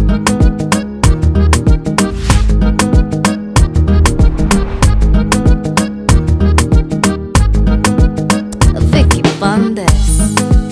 Vicky Bandes.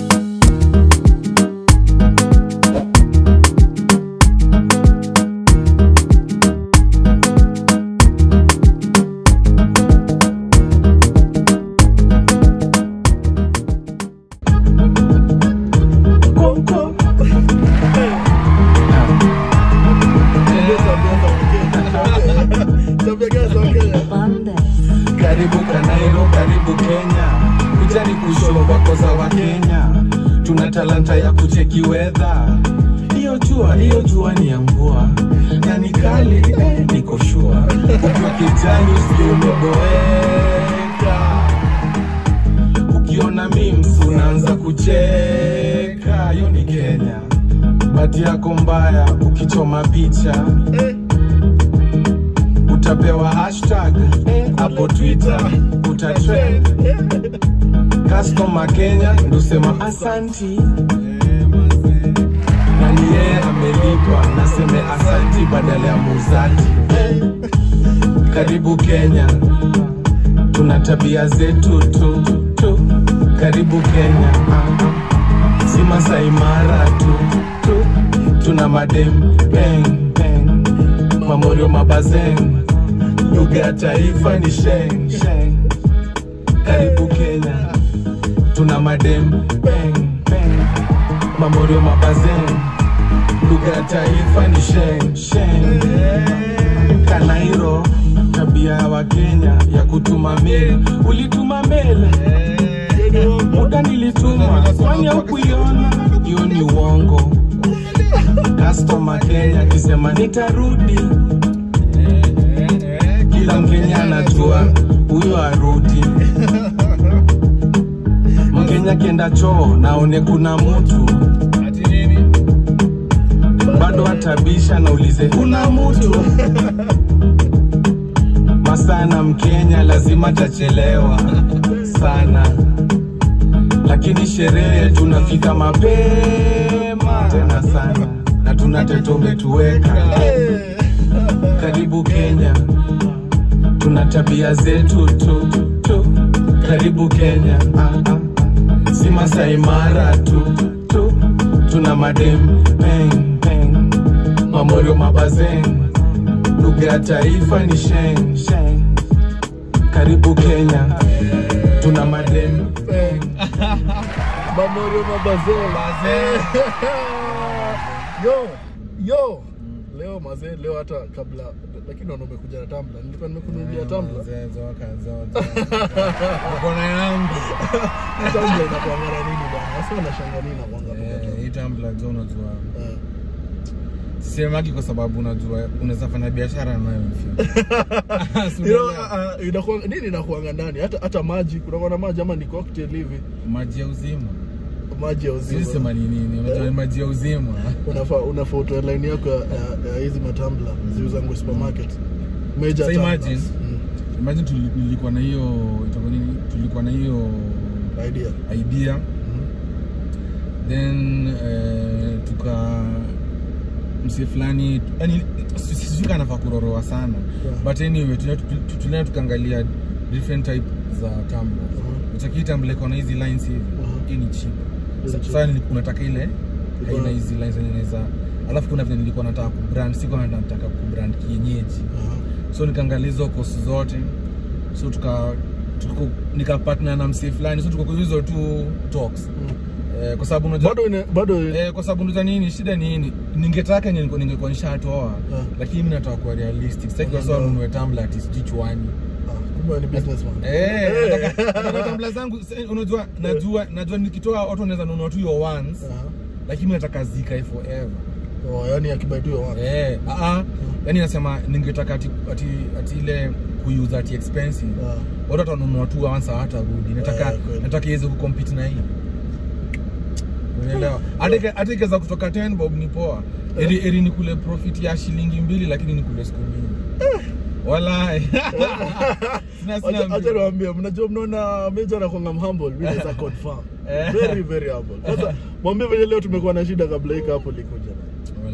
Bandes. Karibu Kanairo, karibu Kenya, kujani kushow wako za wa Kenya, tuna talanta ya kucheki weather. Hiyo jua, hiyo jua ni ya mvua na ni kali eh, niko shua ukiwa kijani usio umeboeka, ukiona memes unaanza kucheka. Hiyo ni Kenya, bati yako mbaya ukichoma picha utapewa hashtag hapo Twitter utatrend. Customer Kenya ndusema asanti, na ni yeye amelipa, naseme asanti badala ya muuzaji. Karibu Kenya, tuna tabia zetu tu tu. Karibu Kenya, ah, ah. si Masai Mara tu tu, tuna madem bang bang, mamorio mabazeng, lugha ya taifa ni sheng sheng. Karibu Kenya, tuna madem bang bang, mamorio mabazeng, lugha ya taifa ni sheng sheng. Kanairo, tabia ya Wakenya ya kutuma mail, ulituma mail muda nilituma, kwani haukuiona? Hiyo ni uongo. Customer Kenya akisema nitarudi, kila Mkenya anajua huyo arudi. Mkenya akienda choo naone kuna mtu bado atabisha na ulize kuna mtu masana Mkenya lazima tachelewa sana, lakini sherehe tunafika mapema tena sana, na tuna teto umetuweka. Karibu Kenya, tuna tabia zetu tu tu. Karibu Kenya, ah, ah. si Masai Mara tu tu, tuna madem peng peng, mamorio mabazeng, lugha ya taifa ni sheng sheng. Karibu Kenya, tuna madem peng Mamorio mabazee. Yo, yo. Leo mazee, leo hata kabla lakini naona umekuja na tumbler. Nilikuwa nimekununulia tumbler. Kona yangu Hii tumbler inakuangana nini bwana? Sasa unashanga nini inakuanga Eh, hii tumbler jo unajua Eh. sisemagi kwa sababu unajua unaweza fanya biashara nayo Si You know, unaelewa? uh, uh, inakuanga nini inakuanga ndani? Hata hata maji, kunakuwa na maji ama ni cocktail hivi. maji ya uzima Maji ya uzima. Siwezi sema ni nini unajua ni maji ya uzima unafaa unafaa utoe line yako ya- ya ya hizi matambla ziuzangwe supermarket major So tumblers. imagine. Mm, imagine tuli- nilikuwa na hiyo itakuwa nini tulikuwa na hiyo idea idea Mhm. then eh, tuka msi fulani yani sijui kama nafaa kuroroa sana Yeah. but anyway tulia- tu- tulia tukaangalia different type za tumblers Mhm. utaki tumbler iko na hizi lines hivi Mhm. hii ni cheap Hizi Sa- cheap. sasa nili- unataka ile Iko haina na- hizi lines zenye inaweza alafu kuna vile nilikuwa nataka kubrand sikuwa nataka kubrand kienyeji Aha. so nikaangalia hizo kosi zote so tuka tuko nikapatna na msee fulani so tuko kwa hizo tu talks Mm. eh, kwa sababu unajua bado ina- bado eh, kwa sababu unajua nini shida ni nini ningetaka ningekuwa ningekuwa nishatoa Yeah. lakini mimi nataka kuwa realistic sitaki kwa Yeah. sababu nunue tumbler ati sijui chwani Ah, kumbe wewe ni businessman eh nataka nataka tumbler zangu sa- unajua najua najua nikitoa watu wanaweza nunua tu hiyo once Aha. lakini mimi nataka zikae forever Oh, yani akibai wa watu eh ah ah yani nasema ningetaka ati ati, ati ile kuuse ati expensive Ah. watu watanunua tu once hawatarudi nataka Eh, kweli. nataka iweze kucompete na hii unaelewa hata ike- hata ikiweza kutoka 10 bob ni poa eri, eri ni kule profit ya shilingi mbili lakini ni kule siku mbili wala sina sina Acha mbili. niwaambie, mnajua mnaona Meja anakuanga mhumble, mimi naweza confirm. Eh. Very very humble. Sasa mwambie venye leo tumekuwa na shida kabla hii hapo likuja.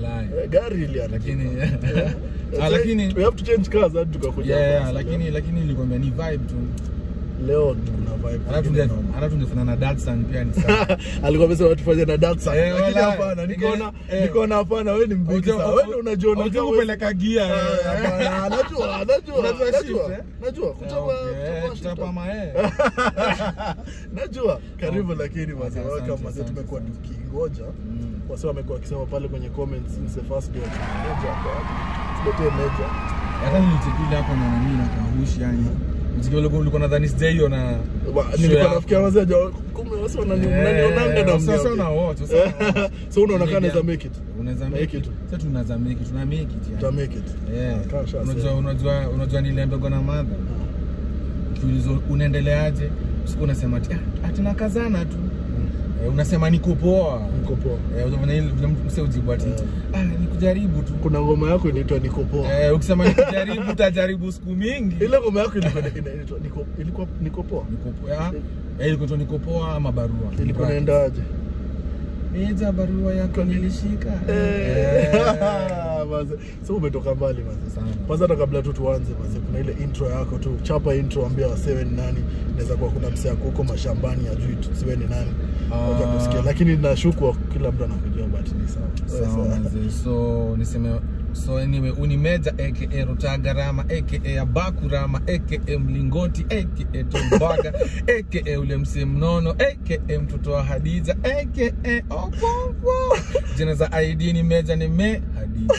Walai. Eh, gari iliharibika. Lakini Eh, Ah, lakini we have to change cars hadi tukakuja yeah, hapa. lakini lakini nilikwambia ni vibe tu. leo kuna vibe Hata nyingine tunge noma. hata tungefanya na Datsun pia ni sawa. alikuwa amesema tufanye na Datsun Eh, lakini walai. hapana nikaona Eh. nikaona hapana wewe ni mbigi Unajua- sana wewe unajiona unajua kama- kupeleka gia. Ah, eh. hapana, najua najua Unajua najua shift, eh? najua Ah, kuchapa okay, eh, kuchapa kuchapa shift. mae. najua karibu Okay. lakini wazee Asante, wake asante, mazee asante, tumekuwa asante. tukingoja Mm. wase wamekuwa wakisema pale kwenye comments since the first day of Meja hapo tuletee Meja Hata nilichekile hapo na nani na kahushi yani. Mziki ulikuwa ulikuwa nadhani sijaiona. Wa- show nilikuwa yako. nafikia wazee haja kumbe wase wanani- Eh, mnanionanga na sasa mniambia. una watch, sasa una watch. so unaona kama Ile naweza game. make it Unaweza Make make it. it. Sasa tunaweza make it, tuna make it uta yani. make it Yeah. Ah, kasha Unajua sema. unajua unajua niliambiwa na mother. Ukiulizwa unaendeleaje? Siku unasema ati ah, ati nakazana tu. Eh, unasema niko poa. Niko poa. Eh, unafanya ile vile mtu mse ujibu ati Eh. ah, ni kujaribu tu. kuna ngoma yako inaitwa niko poa Eh, ukisema ni kujaribu utajaribu siku mingi. ile ngoma yako ilikuwa inaitwa niko ilikuwa niko poa Niko poa. Eh, ilikuwa tu niko poa ama barua. ilikuwa inaendaje Meja barua yako nilishika. Eh, Eh. maze. so umetoka mbali maze Sana. kwanza hata kabla tu tuanze maze kuna ile intro yako tu chapa intro ambia wasewe ni nani inaweza kuwa kuna msee ako huko mashambani ajui tusiwe ni nani Ah. wacha kusikia lakini nashuku kila mtu anakujua but ni sawa Sawa Sawa. manze. So niseme so anyway unimeja aka Rutagarama aka Abakurama aka Mlingoti aka Tombaga aka ule msee mnono aka mtoto wa Hadija aka Okonkwo. Jina za ID ni Meja ni Me Hadija.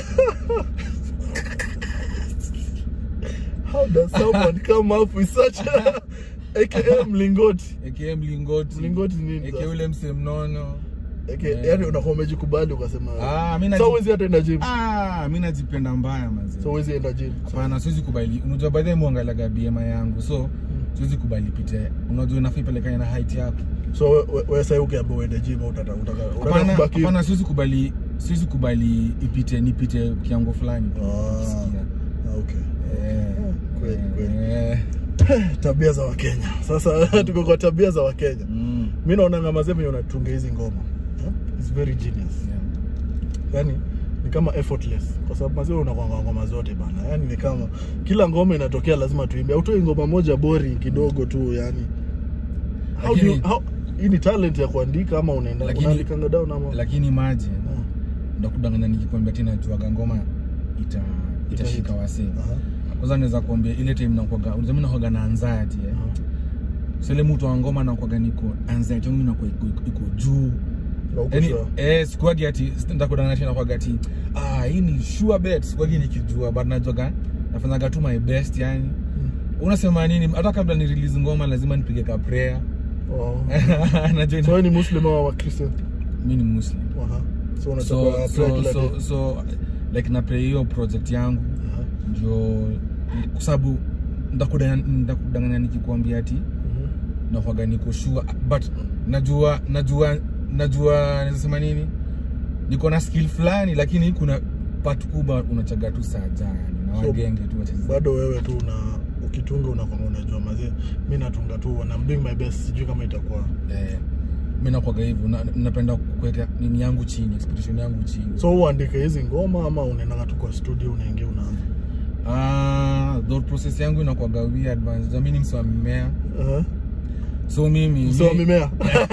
how does someone come up with such a aka mlingoti aka Mlingoti. Mlingoti ni nini Aka sasa? ule msee mnono. aka Yeah. yani unakuwa umejikubali ukasema Ah, mimi so naji- huwezi hata enda gym Ah, mimi najipenda mbaya manze. so huwezi enda gym Hapana, siwezi kubali. Unajua baadhi ya muangalaga BMI yangu, so siwezi kubali pite. Unajua inafaa ipelekane na height yako. so we- we- wewe sasa ukiambiwa uende gym utata utaka utaka Hapana, kubaki hapana, siwezi kubali, siwezi kubali ipite nipite kiango fulani. Ah. Ukisikia. Ah, okay Eh, kweli, kweli. eh, tabia za wakenya sasa tuko kwa tabia za wakenya mm, mi naonanga mazee venye unatunga hizi ngoma eh? It's very genius yeah. yani ni kama effortless kwa sababu mazee unakwanga ngoma zote bana yani ni kama kila ngoma inatokea lazima tuimbe autoi ngoma moja boring kidogo tu yani how do you, Lakini- how, hii ni talent ya kuandika ama unaenda Lakini- unaandikanga down ama Lakini imagine Ah, ndakudanganya nikikwambia tena juaga ngoma ita itashika wasee. aha, Kwanza naweza kuambia ile time nakwaga, unajua mimi nakwaga na anxiety eh. aha. So ile mtu wa ngoma nakwaga niko anxiety yangu inakuwa iko, iko, iko juu. Na uko yani sure? eh sikuagi ati ndakudanganya tena kwa ati ah hii ni sure bet sikuagi nikijua but najoga nafanyaga tu my best yani Mm. unasema nini hata kabla ni release ngoma lazima nipige ka prayer Oh. najua so wewe ni muslim au wa christian mimi ni muslim Aha. so so unachukua prayer so kila so, day so like na pray hiyo project yangu Aha. ndio kwa sababu ndakudanganya ndakudanganya nikikwambia ati Mhm. nakwaga niko sure but najua najua najua nazasema nini niko na skill fulani lakini kuna part kubwa unachaga tu saja yani na So, wagenge tu wacheza bado wewe tu una ukitunga unakwanga unajua mazee mi natunga tu and I'm doing my best sijui kama itakuwa eh, mi nakwaga hivyo na, napenda kuweka nini yangu chini expectation yangu chini so uandike hizi ngoma ama unaendanga tu kwa studio unaingia unaanza ah thought process yangu inakwaga weird man mimi ni mswa mimea Aha. so mimi msee wa mi- mimea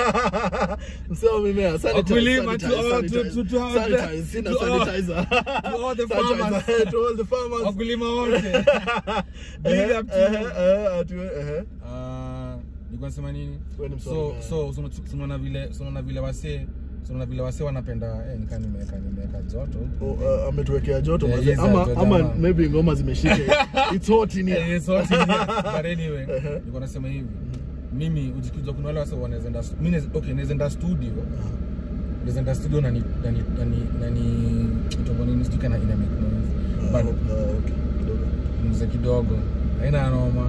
msee wa mimea Sanitize, Wakulima, to sanitize, all- to- sanitize. to- to all the- Sanitize, sina to all- sanitizer. to all the Sanitizer, farmers. eh, to all the farmers. wakulima wote Big Ehe, up to ehe, you. ehe, ati we- ehe. Ah, nilikuwa nasema nini Wewe ni so mswahili, so so so unaona vile so unaona vile wasee so unaona vile wasee wanapenda eh nikaa nimeweka nimeweka joto Oh, uh, ametuwekea joto Yeah, mazee. yes, ama, joto, ama ama. maybe ngoma zimeshika it's hot in here. Eh, so ati ni- but anyway Ehe. nilikuwa nasema hivi mimi ujikuja kuna wale wasee wanaweza enda mimi naweza- okay naweza enda studio Aha. naweza enda studio na ni na ni na ni na ni kitongo nini sijui kana ina make noise Ah, but ah, okay, kidogo. mzee kidogo haina noma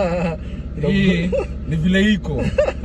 hii ni vile iko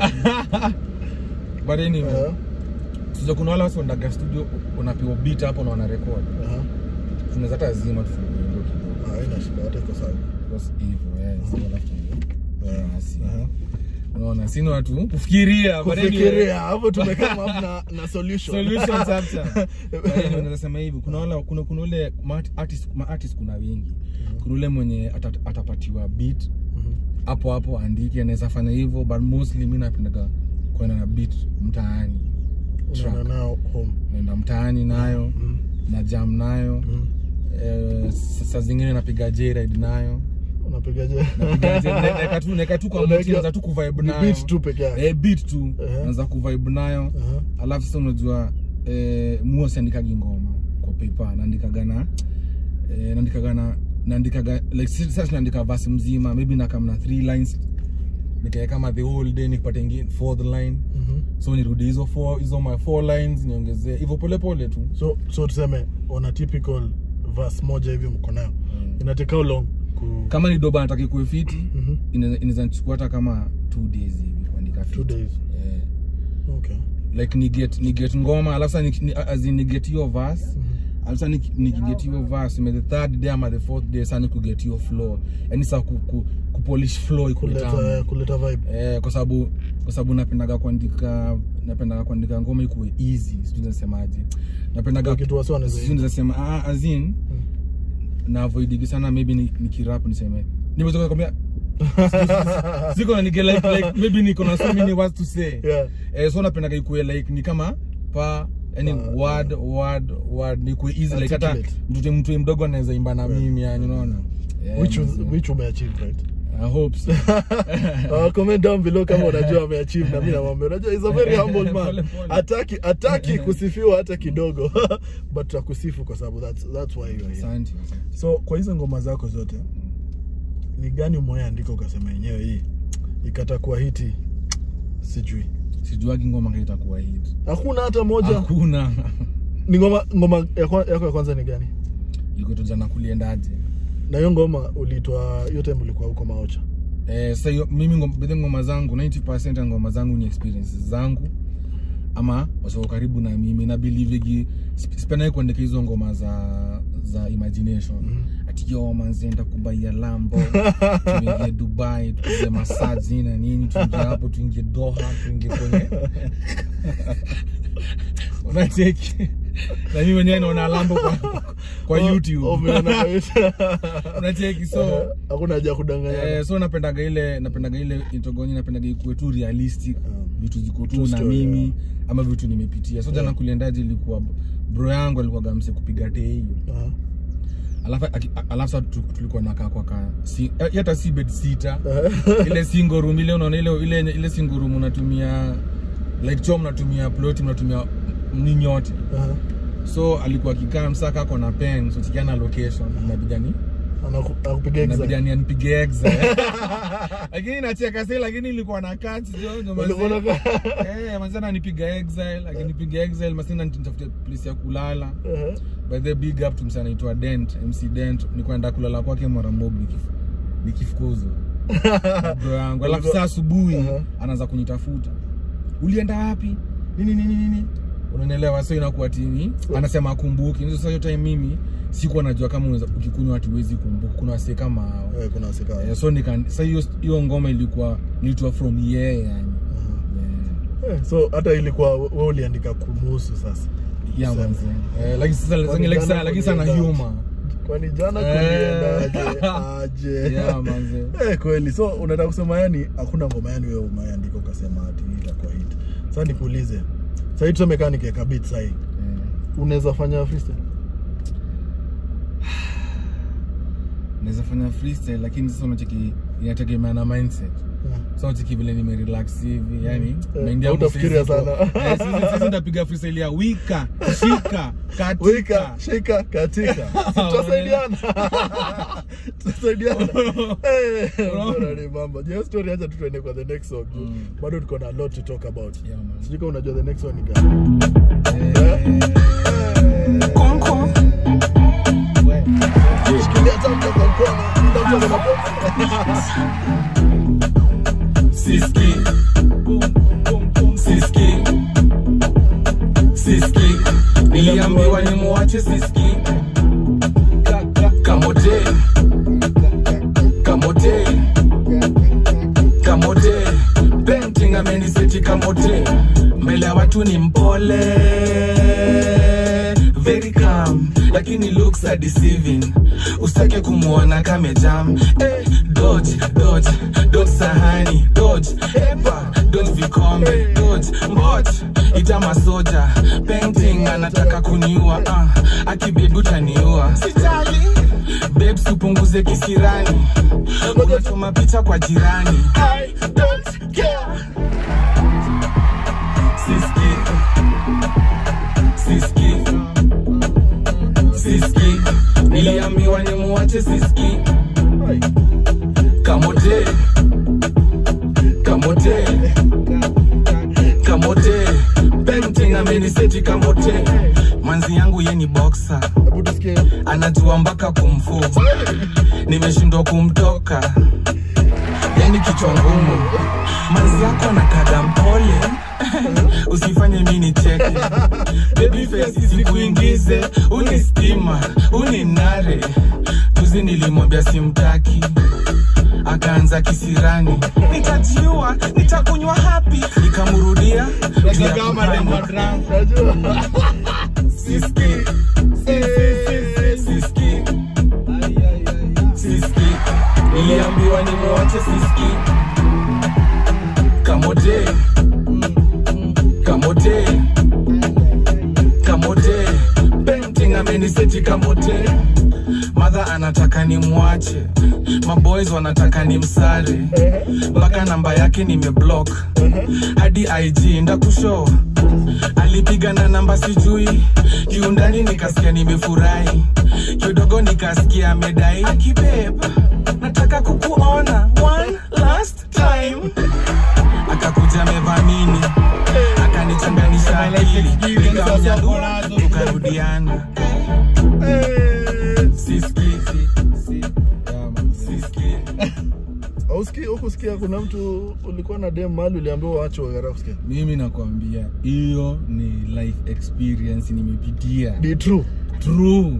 but anyway Aha, sija kuna wale wasi wandaga studio unapewa beat hapo na wana record aha. tunaweza hata zima tufungue ndio kidogo Ah, haina shida hata iko sawa because hivyo eh sio alafu Yeah, basi aha. unaona sini watu kufikiria but anyway, kufikiria hapo tumekaa up na, na solution solutions after But anyway, unaweza sema hivi kuna wale kuna kuna ule ma artist ma artist kuna wengi kuna ule mwenye atat, atapatiwa beat Mhm. hapo hapo andike anaweza fanya hivyo but mostly mi napendaga kwenda na beat mtaani unaenda track. nao home naenda mtaani nayo Mhm. na jam nayo Mhm. eh, s- saa zingine napiga j-ride nayo unapigaje Napiga J- na- naeka tu naeka tu kwa Unaeka- mti naanza tu kuvibe Ni nayo beat tu peke yake eh beat tu Ehe. naanza kuvibe nayo Aha. alafu sasa unajua eh, mua siandikagi ngoma kwa paper naandikaga na eh, naandikaga na naandikaga like si- sasa naandika verse mzima maybe na kama na three lines nikae kama the whole day nikipata ingine fourth line Mhm. so nirudi hizo four hizo my four lines niongezee hivyo pole pole tu so so tuseme on a typical verse moja hivi mko nayo Mm. ina take how long ku kama ni doba nataki kuwe fiti Mhm. inaweza inaweza nichukua hata kama two days hivi kuandika Two fiti days. yeah. okay like ni get ni get ngoma alafu sasa ni, ni, as in ni get your verse Mhm. alafu sasa ni, ni get your verse ime the third day ama the fourth day sasa ni ku get your flow yani sasa ku, ku, ku polish flow ikule kuleta tamu kuleta vibe eh kwa sababu kwa sababu napendaga kuandika napendaga kuandika ngoma ikuwe easy sijui nasemaje napendaga Kwa kitu wasi wanaweza sijui nasema ah as in na avoidigi sana maybe ni, ni kirap niseme nimetoka kwambia siko na nige like, like maybe niko na so many words to say yeah eh, so napendaga ikue like ni kama pa yani Pa, word word word ni kue easy like hata Articulate. mtu mtu mdogo anaweza imba na mimi yani unaona Yeah, which was, manze. which umeachieve right I hope so. uh, comment down below kama unajua ameachieve na mimi namwambia unajua is a very humble man Pole, pole. ataki ataki kusifiwa hata kidogo but tutakusifu kwa sababu that's that's why you are here Asante, asante. so kwa hizo ngoma zako zote ni gani umeandika ukasema yenyewe hii ikatakuwa hiti sijui sijuagi ngoma kama itakuwa hit hakuna hata moja hakuna ni ngoma ngoma ya kwa- yako ya kwanza ni gani iko tu jana kuliendaje na hiyo ngoma uliitwa hiyo time ulikuwa huko maocha Eh, sasa hiyo mimi ngoma, bedhe ngoma zangu 90% ya ngoma zangu ni experiences zangu ama wasio karibu na mimi na believe sipenda kuandika hizo ngoma za za imagination Mhm. ati yo manze ndakubaia lambo tuingie dubai tupige masaji na nini tuingie hapo tuingie doha tuingie kwenye unacheki na mimi mwenyewe naona lambo kwa, kwa youtube Umeona kwa YouTube. unacheki so hakuna haja ya kudanganyana Eh, so napendaga ile napendaga ile intogoni napendaga ikuwe tu realistic Um, vitu ziko tu true na story, mimi yeah. ama vitu nimepitia so jana Yeah. kuliendaje ilikuwa bro yangu alikuwa gamse kupiga tei Aha. alafu aki- alafu sasa tu- tulikuwa nakaa kwa ka si, eh, hata si bed sita Aha. ile single room ile unaona ile ile ile single room unatumia like choo mnatumia plot mnatumia ninyi yote Aha. so alikuwa akikaa msaka ako na pen so tikiana location inabidi ni Anaku- akupiga inabidi exam. ni anipige exa lakini nacheka sasa lakini ilikuwa na kati jo ndo Ulikuwa na mazee. eh mazee ananipiga exile akinipiga exile masina nitafute place ya kulala Aha. by the big up to msana anaitwa Dent MC Dent nilikuwa naenda kulala kwake mara mob nikif- nikifukuzwa Na bro yangu alafu saa asubuhi Aha. anaanza kunitafuta ulienda wapi nini nini nini unanielewa so inakuwa tini anasema akumbuki sasa hiyo time mimi sikuwa najua kama unaweza ukikunywa watu huwezi kumbuka kuna wasee kama hao Eh, kuna wasika Eh, so nika sasa hiyo hiyo ngoma ilikuwa nilitoa from yeye yani Aha. Eh, so hata ilikuwa we uliandika kumuhusu sasa yeah, Sasa. manze eh like sasa Kwani lakini like jana sana lakini sana kulienda humor kwani jana Eh. kuliendaje aje yeah manze Eh, kweli so unataka kusema yani hakuna ngoma yani wewe umeandika ukasema ati hii itakuwa hit sasa nikuulize sahii tuseme kaa nikiweka beat sahii Eh. unaweza fanya freestyle naweza fanya freestyle lakini sasa unacheki inategemea na mindset Yeah. so unacheki vile nimerelax hivi yani Eh, mind yangu hautafikiria sasa iko- sana. Eh, sasa- sasa nitapiga freestyle ya wika shika wika katika shika katika tutasaidiana tutasaidiana Eh, bora ni mambo je story acha tu tuende kwa the next song juu Mm. bado tuko na a lot to talk about Yeah, man. sijui kama unajua the next one ni gani Eh, we- shikilia tamka kwa mkono ndio mtu Siski Siski Siski Niliambiwa nimuache Siski Kamote Kamote Kamote mtu ni mpole very calm lakini looks are deceiving usitake kumwona kamejam eh, dodge dodge dodge sahani dodge epa dodge vikombe dodge mbot ita masoja painting anataka kuniua uh, akibebi utaniua sitali babes upunguze kisirani unachoma picha kwa jirani I don't care. Siski Siski Siski Niliambiwa nimuache Siski Kamote Kamote Kamote Painting ameniseti kamote Manzi yangu ye ni boxer Hebu tusikie. anajua mpaka kumfu nimeshindwa kumtoka yani kichwa ngumu manzi yako anakaga mpole usifanye mi nicheke babyface isikuingize unistima uninare juzi nilimwambia simtaki akaanza kisirani nitajiua nitakunywa hapi nikamrudia juu ya kukama. Unajua? Siski, siski, siski. Niliambiwa nimuache siski. Kamote, kamote, kamote. Painting ameniseti kamote. Madha anataka nimwache, maboys wanataka nimsare, mpaka namba yake nimeblock hadi IG ndakushow alipiga na namba sijui kiundani nikasikia nimefurahi kidogo nikasikia amedai akibeb nataka kukuona one last time akakuja amevamini akanichanganisha akili nikamnyangua tukarudiana Eh, siski siski hausikii- hukusikia kuna mtu ulikuwa na dem mahali uliambiwa waache wagara kusikia mimi nakwambia hiyo ni life experience nimepitia be true true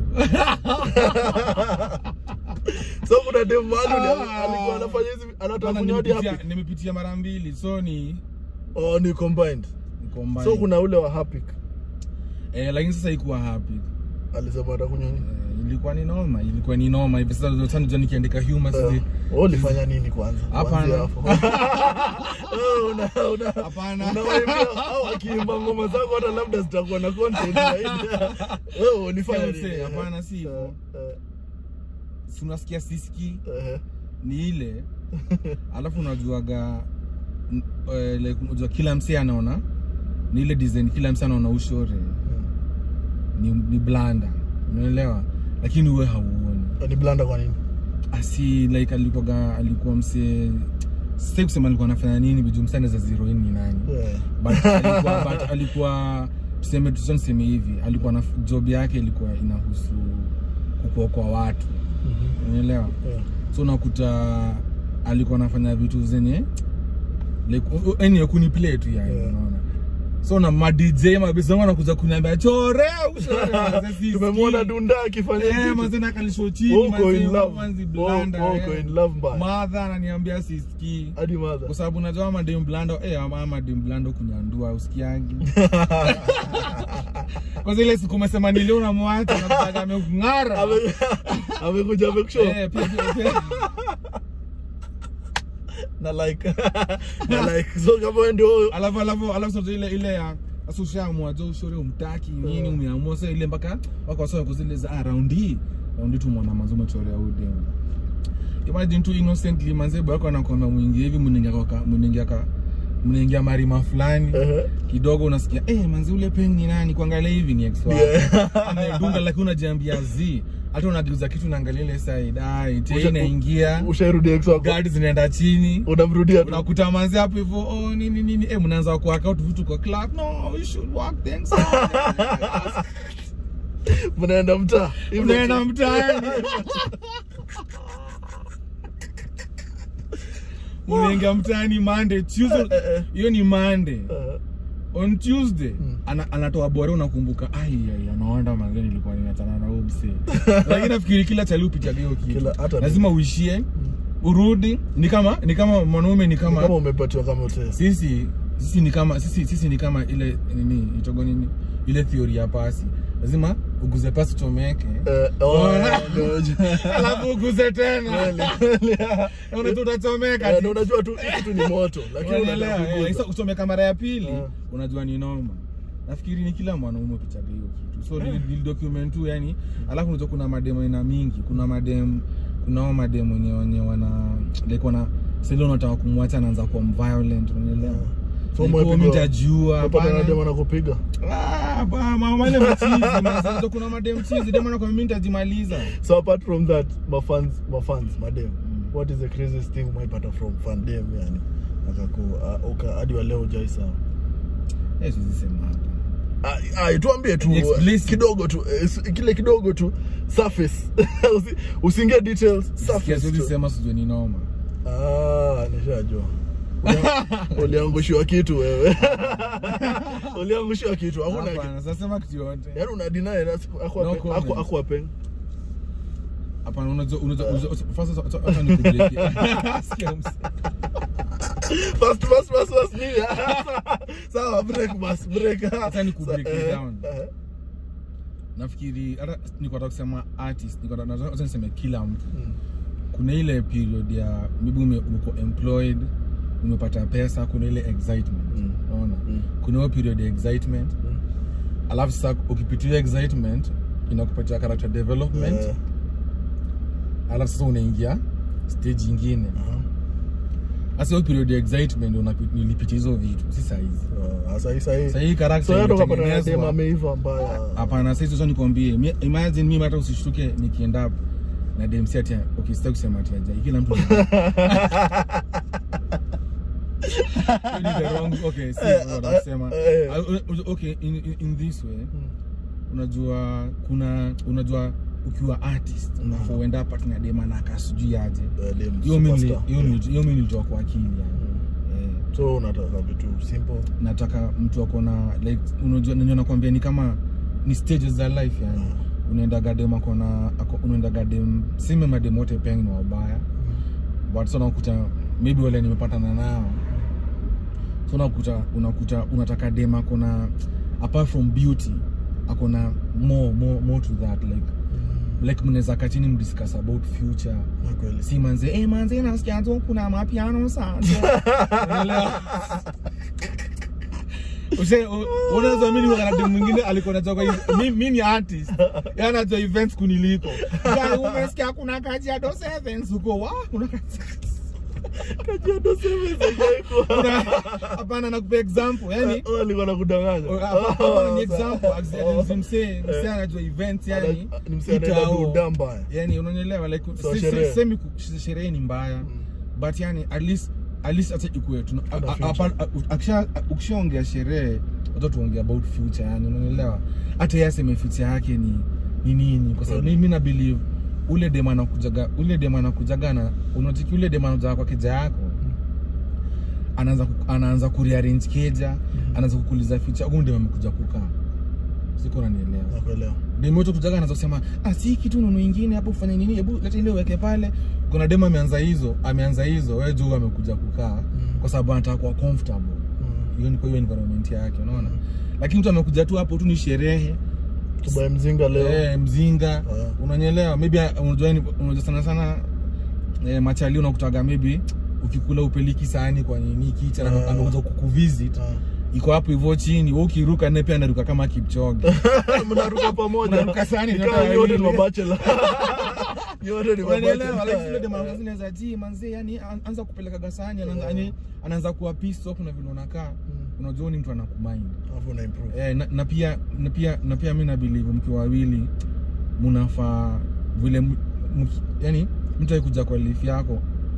so kuna dem mahali uli- Ah. alikuwa anafanya hizi anataka Bana, kunywa hadi nimepitia, happy nimepitia mara mbili so ni oh ni combined niko mbali. so kuna ule wa happy eh, lakini sasa ikuwa happy alisema atakunywa nini eh, ilikuwa ni noma ilikuwa ni noma hivi sasa ndio tano nikiandika humor Eh, sisi wewe ulifanya nini kwanza Hapana. Kuanzia hapo. Wewe una una Hapana. unawaimbia au akiimba ngoma zako hata labda zitakuwa na content zaidi wewe ulifanya Mse, nini hapana, si hivyo. Eh, si unasikia siski eh, eh, ni ile alafu unajuaga n- eh, like unajua kila msee anaona ni ile design kila msee anaona ushore ni, ni blanda unaelewa lakini uwe hauoni eh. ni blanda kwa nini asi like alikuwaga alikuwa msee sasa kusema alikuwa anafanya nini biju msee anaweza zero in ni nani Eh, but alikuwa, but alikuwa tuseme tuseme tuseme hivi alikuwa na job yake ilikuwa inahusu kukuokoa watu mhm, unaelewa eh. so unakuta alikuwa anafanya vitu zenye like u- u- yani ya kuniplay tu yani Yeah. unaona so na ma DJ mabisa wangu anakuja kuniambia chore ushore manze, sisikii." tumemwona dunda akifanya Eh, kitu. manze nakalisho chini Uko manze, in love. manze Uko- blanda, uko eh. in love mbaya. Mother ananiambia sisikii hadi madha kwa sababu najua madem blando eh, ama ama madem blando kunyandua usikiangi kwa zile siku umesema nilio unamwacha nakutaka amekung'ara Ame- amekuja amekushow Eh, pia- pia- pia. na like na like so kama wewe ndio alafu alafu alafu sasa ile ile ya sasa ushaamua jo ushore umtaki nini Mm. umeamua sasa ile mpaka wako sawa kuzile za ah, round hii round hii tu mwana manzo umechorea ude imagine tu innocently manze bado anakwambia mwingie hivi mningia kwa mningia ka mningia marima fulani Ehe. kidogo unasikia eh manzi ule pen ni nani kuangalia hivi ni ex wako Yeah. amedunga lakini unajiambia zi hata unageuza kitu unaangalia ile side ai Usha- tena inaingia ushairudi ex wako guard zinaenda chini unamrudia tu unakuta manzi hapo hivyo oh, nini nini eh mnaanza kuwaka out vitu kwa club no we should work things out mnaenda mtaa Hivyo unaenda tu. mtaani unaingia mtaani Monday Tuesday hiyo ni Monday Eh, on Tuesday Hmm. ana, anatoa bora unakumbuka ai ai anaona manzani nilikuwa ninachana na huyo msee lakini nafikiri kila chali upitia hiyo kitu Kila- hata lazima uishie urudi ni kama ni kama mwanaume ni ni kama kama umepatiwa kama hotel sisi sisi ni kama sisi, sisi ni kama ile nini itogo nini ile theory ya pasi lazima uguze pasi chomeke Eh, oh, Ona. ngoja. alafu uguze tena Kweli, kweli. unajua utachomeka Eh, tu. ndio unajua tu hii kitu ni moto lakini Unaelewa, unataka eh, kuguza. sasa kuchomeka mara ya pili Eh. unajua ni noma nafikiri ni kila mwanaume upichaga hiyo kitu so nili, nili document tu yani alafu unajua kuna madem aina mingi kuna madem kuna hao madem wenye wenye wana like wana sasa unataka kumwacha anaanza kuwa violent unaelewa So Like, umepigwa- oh, mimi nitajua Unapata hapana. na demo anakupiga Ah, ba- ma- wale machizi man. Sasa kuna madem chizi dem anakwambia mimi nitajimaliza so apart from that mafans mafans madem what is the craziest thing umeipata from fan dem yani akaku uh, uka hadi wa leo hujai sawa eh siwezi sema hapa Ah, ah, tuambie tu Explicit. kidogo tu eh, s- kile kidogo tu surface Usi- usiingie details surface siwezi tu. sema sijui ni noma Ah, nishajua Ulia- uliangushiwa kitu wewe uliangushiwa kitu hakuna kitu hapana sasa sema kitu yote yaani una deny na siku- akwa No pe- comment. akwa- akwa pen hapana unajua unajua unajua- first sasa- sasa- acha nikubreak. Sikia mse. first first first first mimi sawa break bas break Acha nikubreak Sa- it eh, down. eh, nafikiri hata niko nataka kusema artist niko nataka nataka niseme kila mtu mm, kuna ile period ya maybe ume, uko employed umepata pesa kuna ile excitement Mm. unaona Mm. kuna hiyo period ya excitement mm. alafu sasa ukipitia excitement inakupatia character development Eh, alafu sasa unaingia stage ingine aha. sasa hiyo period ya excitement unapi- nilipitia hizo vitu si sahizi Ah, sahi sahi sahii character so hata ukapata na dem imetengenezwa. ameiva mbaya hapana sasa hizo nikwambie mi- imagine mimi hata usishtuke nikienda up na dem si ati okay sitaki kusema ati ajai kila mtu Really the wrong- okay, si, Eh, what eh, nasema. eh. Ah, uh, okay in, in, in this way Mm. unajua kuna unajua ukiwa artist Mm. unafaa uenda hapa tena dema na kasijui aje Eh, dem hiyo mimi superstar. hiyo mimi- hiyo mimi nilitoa kwa akili yani Mm. eh, so unataka vitu simple nataka mtu akona like unajua nenye nakwambia ni kama ni stages za life yani unaenda gadem akona ako- unaenda gadem sime madem wote peng ni wabaya but so unakuta maybe wale nimepatana nao so unakuta unakuta unataka dem akona apart from beauty akona more more more to that like like mnaweza kachini mdiscuss about future Na kweli si manze eh manze nasikia tu kuna mapiano sasa unaelewa Ushe, u- unaweza mimi wakati mwingine alikuwa anatoka hivi mimi mimi ni artist yeye anajua events kuniliko ya umesikia kuna Kajiado Sevens huko wa kuna Kajiado Sevens hajaikuwa. kuna hapana nakupa example yani Oh, alikuwa anakudanganya. Oh, hapana, ni Oh, example sawa. Actually, ni msee msee anajua events yani Ana- ni msee anaenda itao. duda mbaya. yani unanielewa like So, si- si- sherehe. semi ku- sherehe ni mbaya but yani at least at least hata ikuwe tuna- Kuna a- a- future. apa- a- akisha- ukishaongea sherehe watu tuongea about future yani unanielewa hata yeye aseme future yake ni ni nini kwa sababu Kweli. mimi na believe ule dem anakujaga ule dem anakujaga na unatiki ule dem anakujaga kwa keja yako anaanza ku- anaanza kurearrange keja anaanza kukuuliza future huyu dem amekuja kukaa siko unanielewa Nakuelewa. demoto kujaga anaanza kusema ah si kitu nunu ingine hapo ufanye nini hebu leta ile uweke pale kuna demo ameanza hizo ameanza hizo wewe juu amekuja kukaa kwa sababu anataka kuwa comfortable Mm. hiyo ni kwa hiyo environment yake unaona lakini mtu amekuja tu hapo tu ni sherehe Tubae mzinga leo. eh, mzinga Ah. unanyelewa maybe uh, unajua ni- unajua sana sana eh, machali unakutaga maybe ukikula upeliki sahani kwa nini kicha Ah. na amekuja kukuvisit Ah. iko hapo hivyo chini wewe ukiruka naye pia anaruka kama Kipchoge Mnaruka pamoja. Mnaruka sahani, Ni nyote kama nyote wawili. ni mabachela. Nyote ni Unaelewa, like mabachela. vile dema mwingine anaweza ji manzi yani an- anza kupeleka gasani anaanza yani anaanza kuwa pissed off na vile unakaa Mm. unajua ni mtu anakumind Alafu una improve. eh, na, na pia na pia na pia mimi na believe mkiwa wawili mnafaa vile m- mki- yani mtu akikuja kwa life yako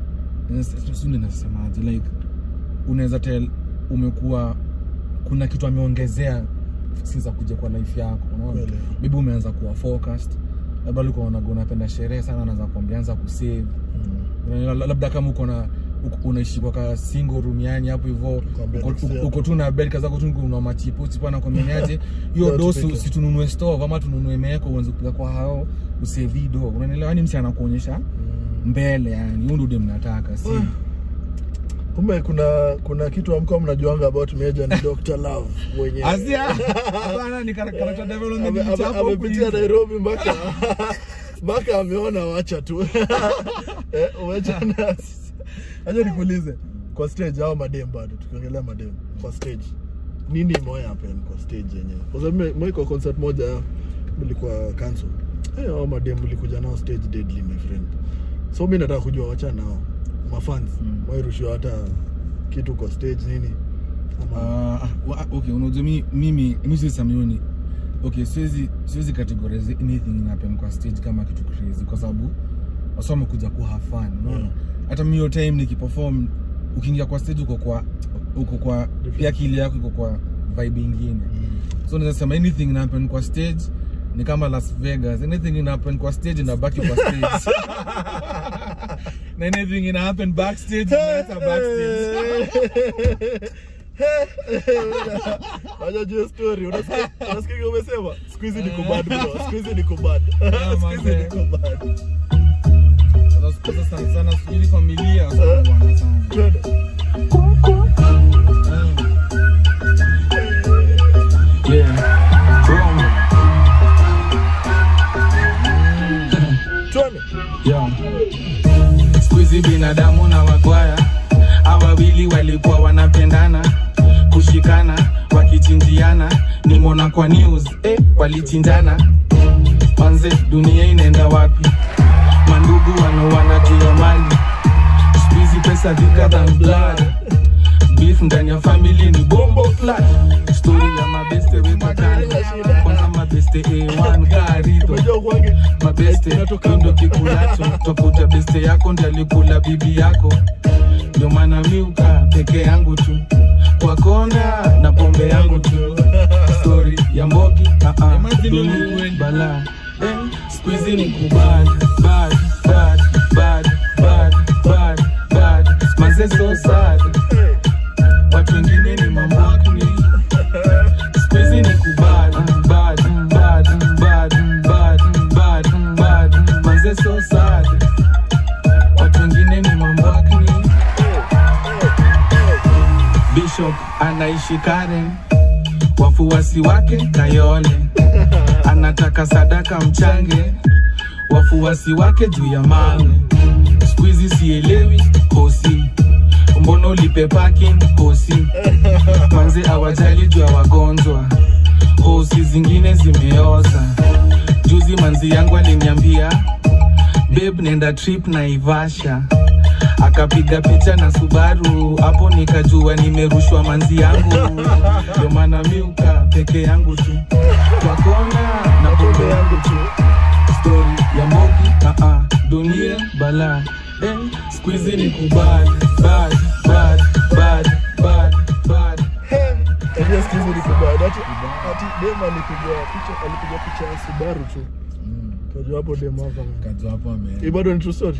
sio nasemaje like unaweza tell umekuwa kuna kitu ameongezea since kuja kwa life yako unaona Kweli. maybe umeanza kuwa focused labda ulikuwa unaga unapenda sherehe sana anaanza kuambia anza kusave Mm. Unajua, labda kama uko na uko- unaishi kwa ka single room yani hapo hivyo Kwambia uko- next uko- year. uko tu na bed kaza tu una machipo chipo na kwameniaje hiyo Ndio dosi tupike. sitununue stove ama tununue meko uanze kupiga kwa hao usevi do unanielewa yani msi anakuonyesha Mm. mbele yani huyo ndio dem nataka si Ah. kumbe kuna kuna kitu amkuwa mnajuanga about Meja ni Dr. Love mwenyewe Asia. Hapana ni character Ame- development ame- ni chapo amepitia huku Nairobi mpaka mpaka ameona wacha tu eh, umechana acha nikuulize kwa stage au madem bado tukiongelea madem kwa stage nini imewahi happen kwa stage yenyewe kwa sababu mimi- mimi kwa concert moja mlikuwa cancel eh hao madem mlikuja nao stage deadly my friend so mimi nataka kujua wacha nao mafans Mm. wairushiwa hata kitu kwa stage nini ama Ah, wa- okay unajua mi- mimi mi siwezi sema hiyo ni okay siwezi siwezi categorize anything in happen kwa stage kama kitu crazy kwa sababu wasa wamekuja ku have fun unaona Yeah. hata mi hiyo time nikiperform ukiingia kwa stage uko kwa uko kwa pia akili yako iko kwa vibe ingine so naweza sema anything in happen kwa stage ni kama Las Vegas anything in happen kwa stage inabaki kwa stage na anything in happen backstage inaacha backstage Acha juu story. Unasikia unasikia kile umesema? Siku hizi niko bad bro. Siku hizi niko bad. Yeah, Siku hizi man. niko bad. Sasa sana sana sijui familia sana sana. Twende. Yeah. Wrong. Twende. Yo. Siku hizi binadamu na wagwaya hawa wawili walikuwa wanapendana kushikana wakichinjiana nimona kwa news eh, walichinjana manze dunia inaenda wapi mandugu wanaoana juu ya mali siku hizi pesa thicker than blood beef ndani ya family ni bombo flat story ya mabeste weka kando kwanza mabeste a1 garito Unajua kwange mabeste Inatokanga. ndo kikulacho tafuta beste yako ndalikula bibi yako ndio maana miuka peke yangu tu kwa kona na pombe yangu tu stori ya mbogi ah, ah, Imagine dunia, you went- bala eh, siku hizi ni kubad bad bad bad bad bad bad manze so sad watu wengine ni mambakni siku hizi ni kubad bad bad bad bad bad bad manze so sad watu wengine ni mambakni Bishop anaishi Karen, wafuasi wake Kayole, anataka sadaka mchange, wafuasi wake juu ya mawe. Siku hizi sielewi hosi, mbona ulipe parking hosi? Manze awajali juu ya wagonjwa, hosi zingine zimeoza. Juzi manzi yangu aliniambia babe, nenda trip na Ivasha akapiga picha na Subaru, hapo nikajua nimerushwa manzi yangu, ndio maana miuka peke yangu tu kwa kona na pombe yangu tu, story ya Mogi ah ah, dunia bala eh, siku hizi ni kubad bad bad bad bad bad Unajua siku hizi niko bad. Ati ati dem alipiga picha alipiga picha ya Subaru tu. Unajua hapo dem hapa. man. Kazi hapo ame. Hii bado ni true story.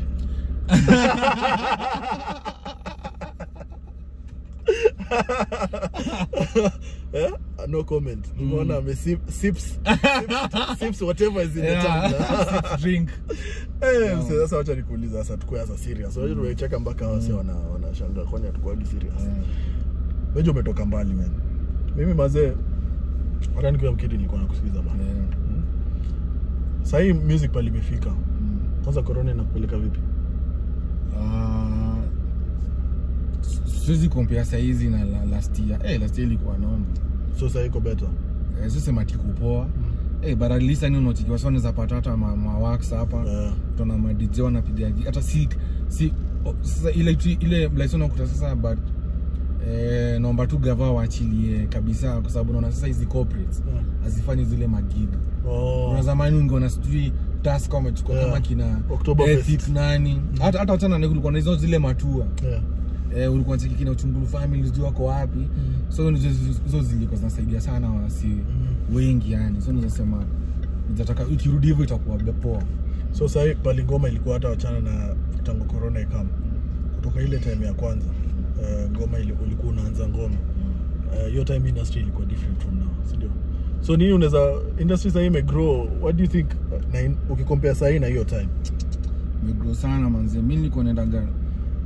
Eh? No comment. Nimeona ame sip sips sips, sips whatever is in the Yeah. tumbler. Drink. Eh, mse, sasa wacha nikuuliza sasa tukue sasa serious. Unajua tumecheka mpaka wase wana wanashangaa kwani hatukuagi serious. Wewe umetoka mbali man. Mimi mazee hata nikiwa mkidi nilikuwa nakusikiza bana. Yeah. Sasa hii music pale imefika. Mm. Kwanza corona inakupeleka vipi? Ah, siwezi compare saizi na la- last year. Eh, last year ilikuwa noma. So sasa iko better. Eh, sisi mati kupoa. Eh, but at least yani unachikiwa sana za pata hata ma, ma wax hapa. Eh, Tuna ma DJ wanapiga gi- hata si si o- sasa ile tu- ile like unakuta sasa but eh, naomba tu gava waachilie kabisa kwa sababu naona sasa hizi corporates Yeah. hazifanyi zile magiga. Oh. Kuna zamani ungeona sijui task wamechukua Yeah. kama kina Oktoberfest. Ethic nani hata hata wachana na kulikuwa na hizo zile matua Yeah. eh, ulikuwa cheki kina uchungulu family sijui wako wapi so hizo hizo zilikuwa zinasaidia sana wasi wengi yani so nizasema nitataka ikirudi hivyo itakuwa poa So sasa hii pale ngoma ilikuwa hata wachana na tangu corona ikam. Kutoka ile time ya kwanza eh, ngoma ile ulikuwa unaanza ngoma. Eh, Hiyo time industry ilikuwa different from now, si ndio? So nini unaweza industry sasa hii imegrow. What do you think na in- ukicompare sasa hii na hiyo time? megrow sana manze mi nilikuwa naendaga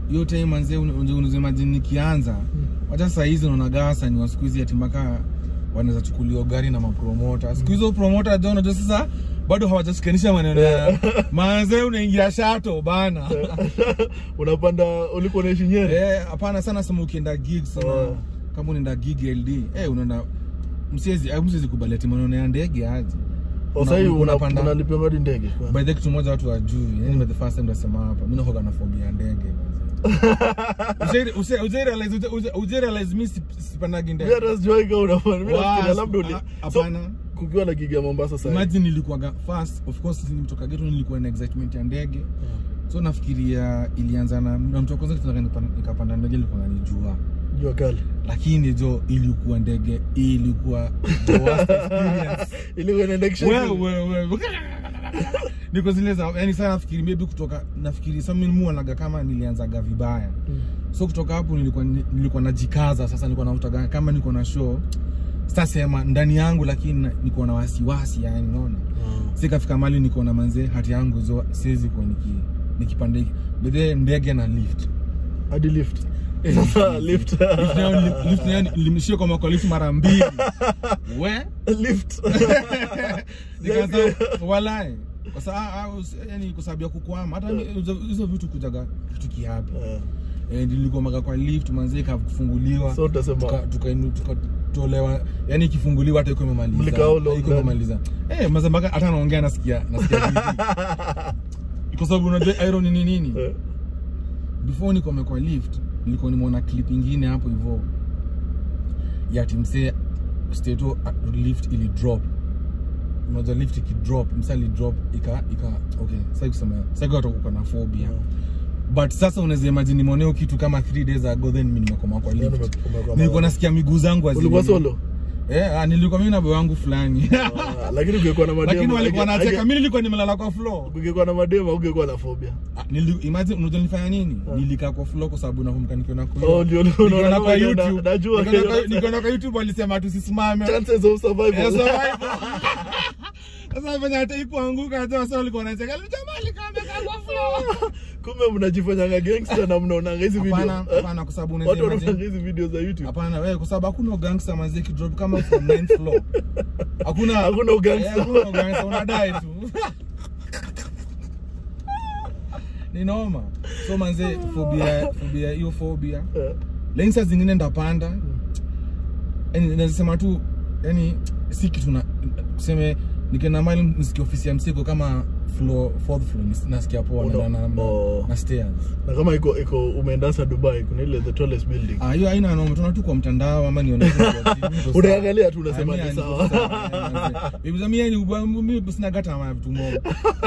hiyo time manze unazimajini nikianza wacha saa hizi unaonaga wasanii wa siku hizi ati mpaka wanaweza chukuliwa gari na mapromota siku hizo promota jo unajua sasa bado hawajashikanisha maneno ya manze unaingia shato bana unapanda ulikuwa naishi nyeri Eh, hapana sana sema ukienda gig sana Oh. kama unaenda gig LD eh unaenda msiezi eh, msiezi kubali ati maneno ya ndege aje Oh, sasa hivi una- unapanda- unalipia ngadi ndege by the way, kitu moja watu wajui yani mm. the first time nasema hapa mimi nahoga na phobia ya ndege Uje- uje- uje realize- uje- uje- uje realize mimi sip- sipandagi ndege Mimi hata sijawahi kama unafanya. Mimi nafikiria Was- labda uli- a- so, hapana. kukiwa na gig ya Mombasa sasa. imagine nilikuwa first of course nimetoka geto nilikuwa na excitement ya ndege so nafikiria ilianza na na mtu wa kwanza kitaka nipa- nikapanda ndege ilikuwa nanijua Jua kali. lakini jo ilikuwa ndege ilikuwa the worst experience Ilikuwa inaenda kisha. wewe wewe niko zile za yani sana nafikiri maybe kutoka nafikiri sasa mimi muonaga kama nilianzaga vibaya Mm. so kutoka hapo nilikuwa nilikuwa najikaza sasa nilikuwa nautaga kama niko na show sitasema ndani yangu lakini na- niko na wasiwasi yani unaona Ah. sikafika mali niko na manze hati yangu zo siwezi kuwa niki nikipande bedhe ndege na lift Hadi lift. Eh, Sasa lift. Lift nayo li- lift nayo nilimshia kwa mwaka lift mara mbili we Lift. nikaanza walai kwa sababu yani kwa sababu ya kukwama hata mi- hizo- hizo vitu kujaga kitu kihapi Eh, eh, nilikomaga kwa lift manze ikafunguliwa So utasema- tuka- tukainu- tukatolewa yani ikifunguliwa hata iko imemaliza Mlikaa how long iko then? imemaliza eh maza mpaka hata naongea nasikia nasikia vipi kwa sababu unajua irony ni nini eh, before nikome kwa lift nilikuwa nimeona clip ingine hapo hivyo ya timsee stato uh, lift ili drop unajua lift ikidrop msa ali drop ika ika okay sasa kusema sasa kwa uko na phobia but sasa unaweza imagine nimeoneo kitu kama 3 days ago then mimi nimekoma kwa Yaani lift ume- umekoma- nilikuwa nasikia miguu zangu hazili- Ulikuwa solo? eh ah, nilikuwa mimi na boy wangu fulani Ah, Lakini ungekuwa na mademo. lakini walikuwa age- wanacheka age- mimi nilikuwa nimelala kwa floor Ungekuwa na mademo ungekuwa na phobia. Ah, nili- imagine unajua nilifanya nini nilikaa kwa floor kwa sababu nakumbuka nikiona kwa Oh, ndio ulikuwa Nikiona unaona kwa kama ina- YouTube najua Nikiona kile kwa- unasema. nikiona kwa YouTube walisema tusisimame Chances of survival. Eh, survival. sasa venye hata ikuanguka hata wasa walikuwa wanacheka jamaa likaameka kwa floor Kumbe mnajifanyanga gangster na mnaonanga hizi video. hapana Eh? hapana kwa sababu unaweza Watu wanaonanga imagine hizi video za YouTube. hapana wewe kwa sababu hakuna gangster manzi kidrop kama from 9th floor hakuna Hakuna ugangster. Eh, hakuna ugangster unadai tu ni noma so manze phobia phobia hiyo phobia Eh, lakini saa zingine ndapanda yani nazisema tu yani si kitu na tuseme nikienda mali nisikia ofisi ya msiko kama floor fourth floor nis- nasikia poa Uno- na, na, na, oh. na stairs Na kama iko iko umeenda sasa Dubai kuna ile the tallest building. ah hiyo haina noma tunaona tu kwa mtandao ama nione tu kwa TV, niko sawa. Unaangalia tu unasema Ah, ni mimi niko sawa. sawa, eh, bibi za mimi ni ubwa- mimi sina gata ama vitu moja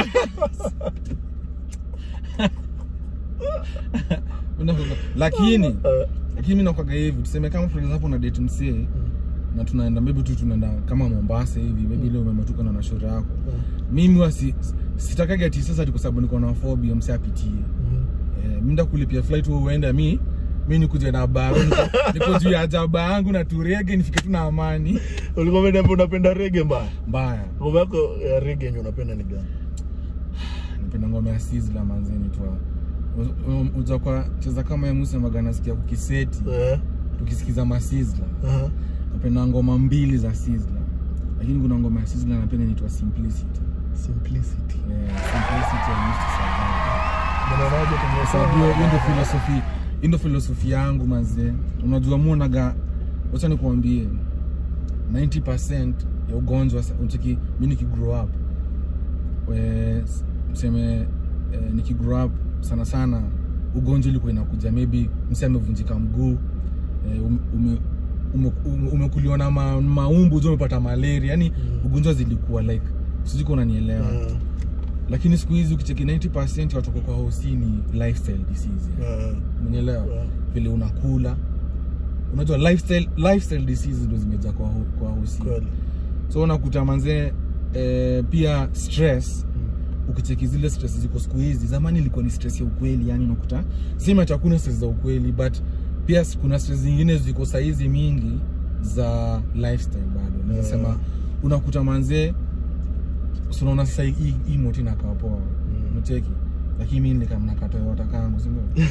Unaona, lakini Eh, lakini mimi nakwaga hivi tuseme kama for example na date msee na tunaenda maybe tu tunaenda kama Mombasa hivi maybe leo umematuka na shore yako mimi huwa si sitakagi ati sasa ati kwa sababu niko na phobia msee apitie mhm. eh, mimi ndakulipia flight wewe uende mi mi nikuje na baro niko, niko juu ya jaba yangu na turege nifike tu na amani Ulikuwa umeniambia unapenda reggae mbaya. mbaya Ngoma yako ya reggae yenye unapenda ni gani? napenda ngoma ya Sizzla manzeni twa uza kwa cheza kama ya Musa Magana nasikia kukiseti Eh. tukisikiza masizla aha. napenda ngoma mbili za Sizzla lakini kuna ngoma ya Sizzla napenda inaitwa Simplicity Simplicity. yeah, Simplicity I used to survive Unaonaje kwenye sababu hiyo hiyo ndio philosophy hiyo ndio philosophy yangu manze unajua muonaga wacha nikuambie 90% ya ugonjwa sa- unacheki mi nikigrow up we- tuseme eh, nikigrow up sana sana ugonjwa ilikuwa inakuja maybe msi amevunjika mguu eh, ume, ume, ume, ume, umekuliwa na ma, maumbu jo umepata malaria yani Mm. ugonjwa zilikuwa like sijui kama unanielewa Ah, lakini siku hizi ukicheki 90% watoka kwa hosi ni lifestyle disease ah, umenielewa ah. vile unakula unajua lifestyle lifestyle diseases ndo zimejaa kwa, ho- kwa hosi Kweli. so unakuta manzee eh, pia stress Mm. ukicheki zile stress ziko siku hizi zamani ilikuwa ni stress ya ukweli yani unakuta sima hakuna stress za ukweli but pia kuna stress zingine ziko saizi mingi za lifestyle bado naweza Yeah. sema unakuta manzee so unaona sasa hii hii moti inakaa poa Mm. mcheki lakini mi nilikam na Toyota kangu si ndio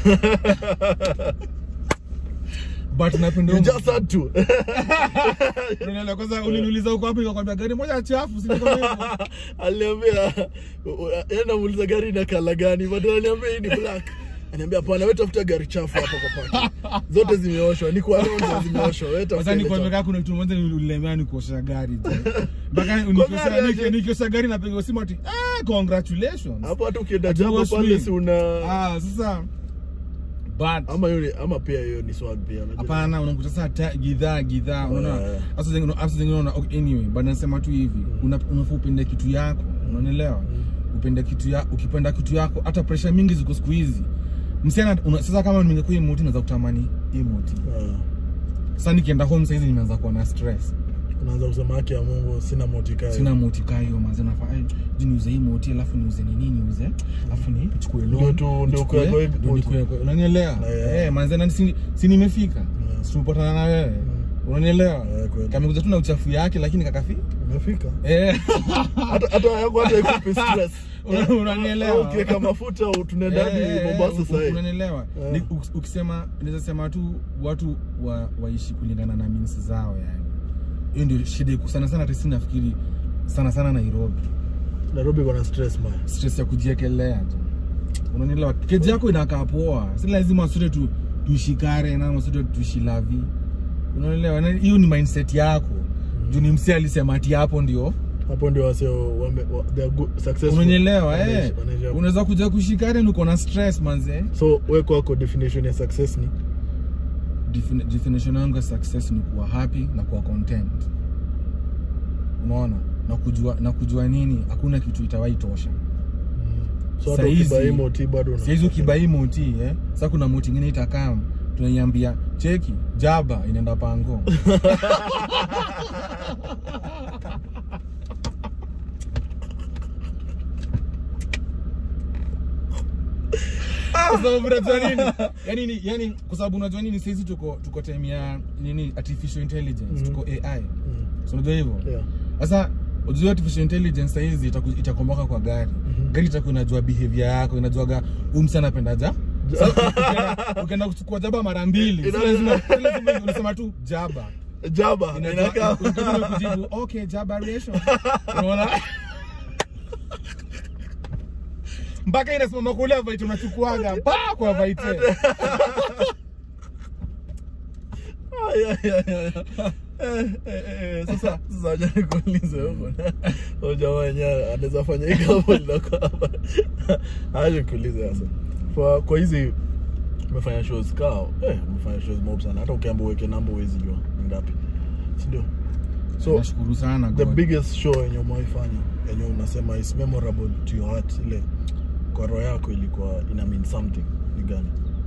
but napenda You huo just had to. Unaelewa, kwanza uliniuliza uko wapi nikakwambia gari moja chafu si niko hivyo Aliniambia yeye namuuliza gari ina kala gani, but ananiambia hii ni black. Ananiambia hapana, wewe tafuta gari chafu hapo kwa parking. Zote zimeoshwa, ni kwa roho zimeoshwa. Wewe tafuta. Sasa ile nikwambia chafu. kama kuna kitu moja ulilemea ni kuosha gari tu. Mpaka gari nikiosha aje? niki- nikiosha gari napiga simu ati ah congratulations. Hapo hata ukienda Ati jambo wash pale me. si una Ah sasa but ama yule ama pia hiyo ni swag pia unajua. hapana unakuta sasa ta- gidhaa gidhaa unaona Yeah. hasa zingine hasa zingine unaona okay, anyway but nasema tu hivi una- unafaa upende kitu yako unanielewa upende kitu ya ukipenda kitu yako hata pressure mingi ziko siku hizi msichana una- sasa kama ningekuwa emoji naweza kutamani emoji Ah, sasa nikienda home saizi nimeanza kuwa na stress unaanza kusema haki ya Mungu sina motika. sina moti kayo manze nafaa eh, je niuze hii moti alafu niuze nini niuze alafu ni chukue loan Ndio tu- ndio nichukue- kuwe- kuwe- ndio nikuwe- kuwe- unanielewa Yeah. eh manze na si, si nimefika Yeah. si tumepatana na wewe unanielewa Yeah, kweli. kamekuja tu na uchafu yake lakini kakafi Umefika. eh Hata hata yako hata ikupi stress. Una- unanielewa Ukiweka mafuta tunaenda hadi Eh, eh, Mombasa u- sasa. hivi. unanielewa Eh. Ni- uk- ukisema naweza sema tu watu wa, waishi kulingana na means zao yani hiyo ndio shida iko sana sana hata sisi nafikiri sana sana Nairobi Nairobi kuna stress man. stress ya kujiekelea tu unanielewa keji yako inakaa poa si lazima sote tu tushikare na sote tushilavi unaelewa Na hiyo ni mindset yako juu ni msi alisema ati hapo ndio Hapo ndio wasio wame wa- they are good successful. unanielewa eh Wanaishi- wanaishi hapo. unaweza kuja kushikare uko na stress manze So wewe kwako definition ya success ni Defini- definition yangu ya success ni kuwa happy na kuwa content unaona na kujua na kujua nini hakuna kitu itawahi tosha so hata Saizi- ukibai moti bado una saizi ukibai moti eh sasa kuna moti ingine itakam tunaiambia cheki jaba inaenda pango Kwa sababu unajua nini yani ni yani kwa sababu unajua nini saizi tuko tuko time ya nini artificial intelligence Mhm. tuko AI Mm. so unajua hivyo Yeah. sasa ujue artificial intelligence saizi itaku- itakomboka kwa gari Mhm. gari itakuwa inajua behavior yako inajuaga huyu msi anapenda ja Sasa ukienda- ukienda kuchukua jaba mara mbili si Ina- lazima si lazima unasema tu jaba Jaba Inajua- inakaa ukitaka kujibu okay jaba ration unaona mpaka inasimama kule vaite unachukuaga pa kwa vaite Ay, ay, ay, ay. Eh, eh, eh, sasa sasa wacha nikuulize huko huyo jamaa wenyewe anaweza fanya hii kama liloko hapa aje nikuulize sasa kwa kwa hizi umefanya shows kao eh umefanya shows mob sana hata ukiambiwa uweke namba huwezi jua ni ngapi si ndio so nashukuru sana the God. biggest show yenye umewaifanya yenye unasema is memorable to your heart ile kwa roho yako ilikuwa ina mean something ni gani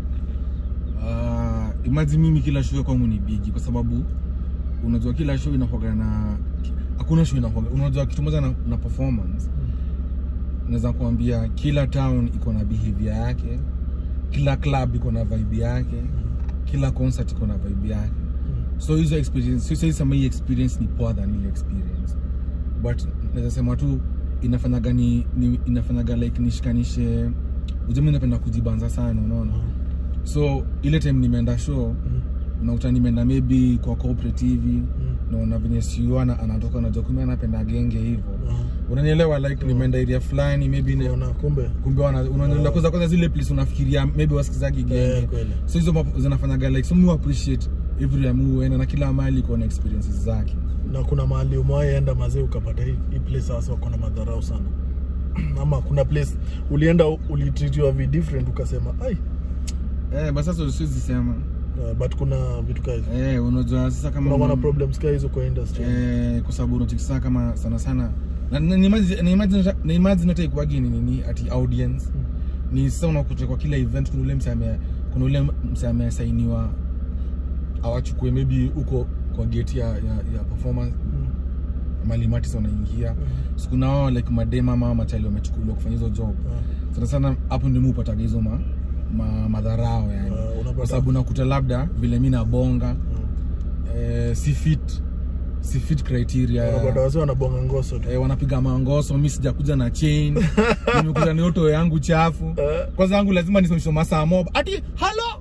Uh, imagine mimi kila show kwangu ni bigi kwa sababu unajua kila show inakuwaga na hakuna show inakuwaga unajua kitu moja na, na performance naweza kuambia kila town iko na behavior yake kila club iko na vibe yake kila concert iko na vibe yake so hizo experience so siwezi sema hii experience ni poa than ile experience but naweza sema tu inafanyaga ni, ni inafanyaga like nishikanishe ujumi napenda kujibanza sana unaona so ile time nimeenda show Mm. unakuta nimeenda maybe kwa cooperative Mm. naona venye siuana anatoka najua kumbe anapenda genge hivyo Aha. unanielewa like nimeenda area fulani maybe ne- Unaona, kumbe kumbe wana- unanielewa kwanza kwanza zile place unafikiria maybe wasikizagi Eh, genge kweli. so hizo mapo- zinafanyaga like so mu appreciate every time uenda na kila mahali iko na experiences zake na kuna mahali umewahi enda mazee ukapata hii, hii place sasa wako na madharau sana ama kuna place ulienda ulitritiwa vi different ukasema ai eh basi sasa siwezi sema uh, but kuna vitu kaa hizo eh unajua sasa kama kuna wana problems kaa hizo kwa industry eh, kwa sababu unachikisa kama sana sana na- na- na imagine- na imagine- na imagine hata ikuwagi ni nini ati audience ni sasa unakuta kwa kila event kuna ule msame kuna ule msame amesainiwa awachukue maybe huko kwa gate ya, ya, ya performance Mm. malimati sa wanaingia so kuna wao like madema ama machali wamechukuliwa kufanya hizo job Ah, sana sana hapo ndio mi upataga hizo ma, ma, madharao yani Ah, unapata- kwa sababu nakuta labda vile mi nabonga ah. eh, si fit si fit criteria Wanapata wazee wanabonga ngoso tu eh, wanapiga mangoso mi sijakuja na chain nimekuja na oto yangu chafu Eh. kwanza yangu lazima nisimamishe masaa mob ati halo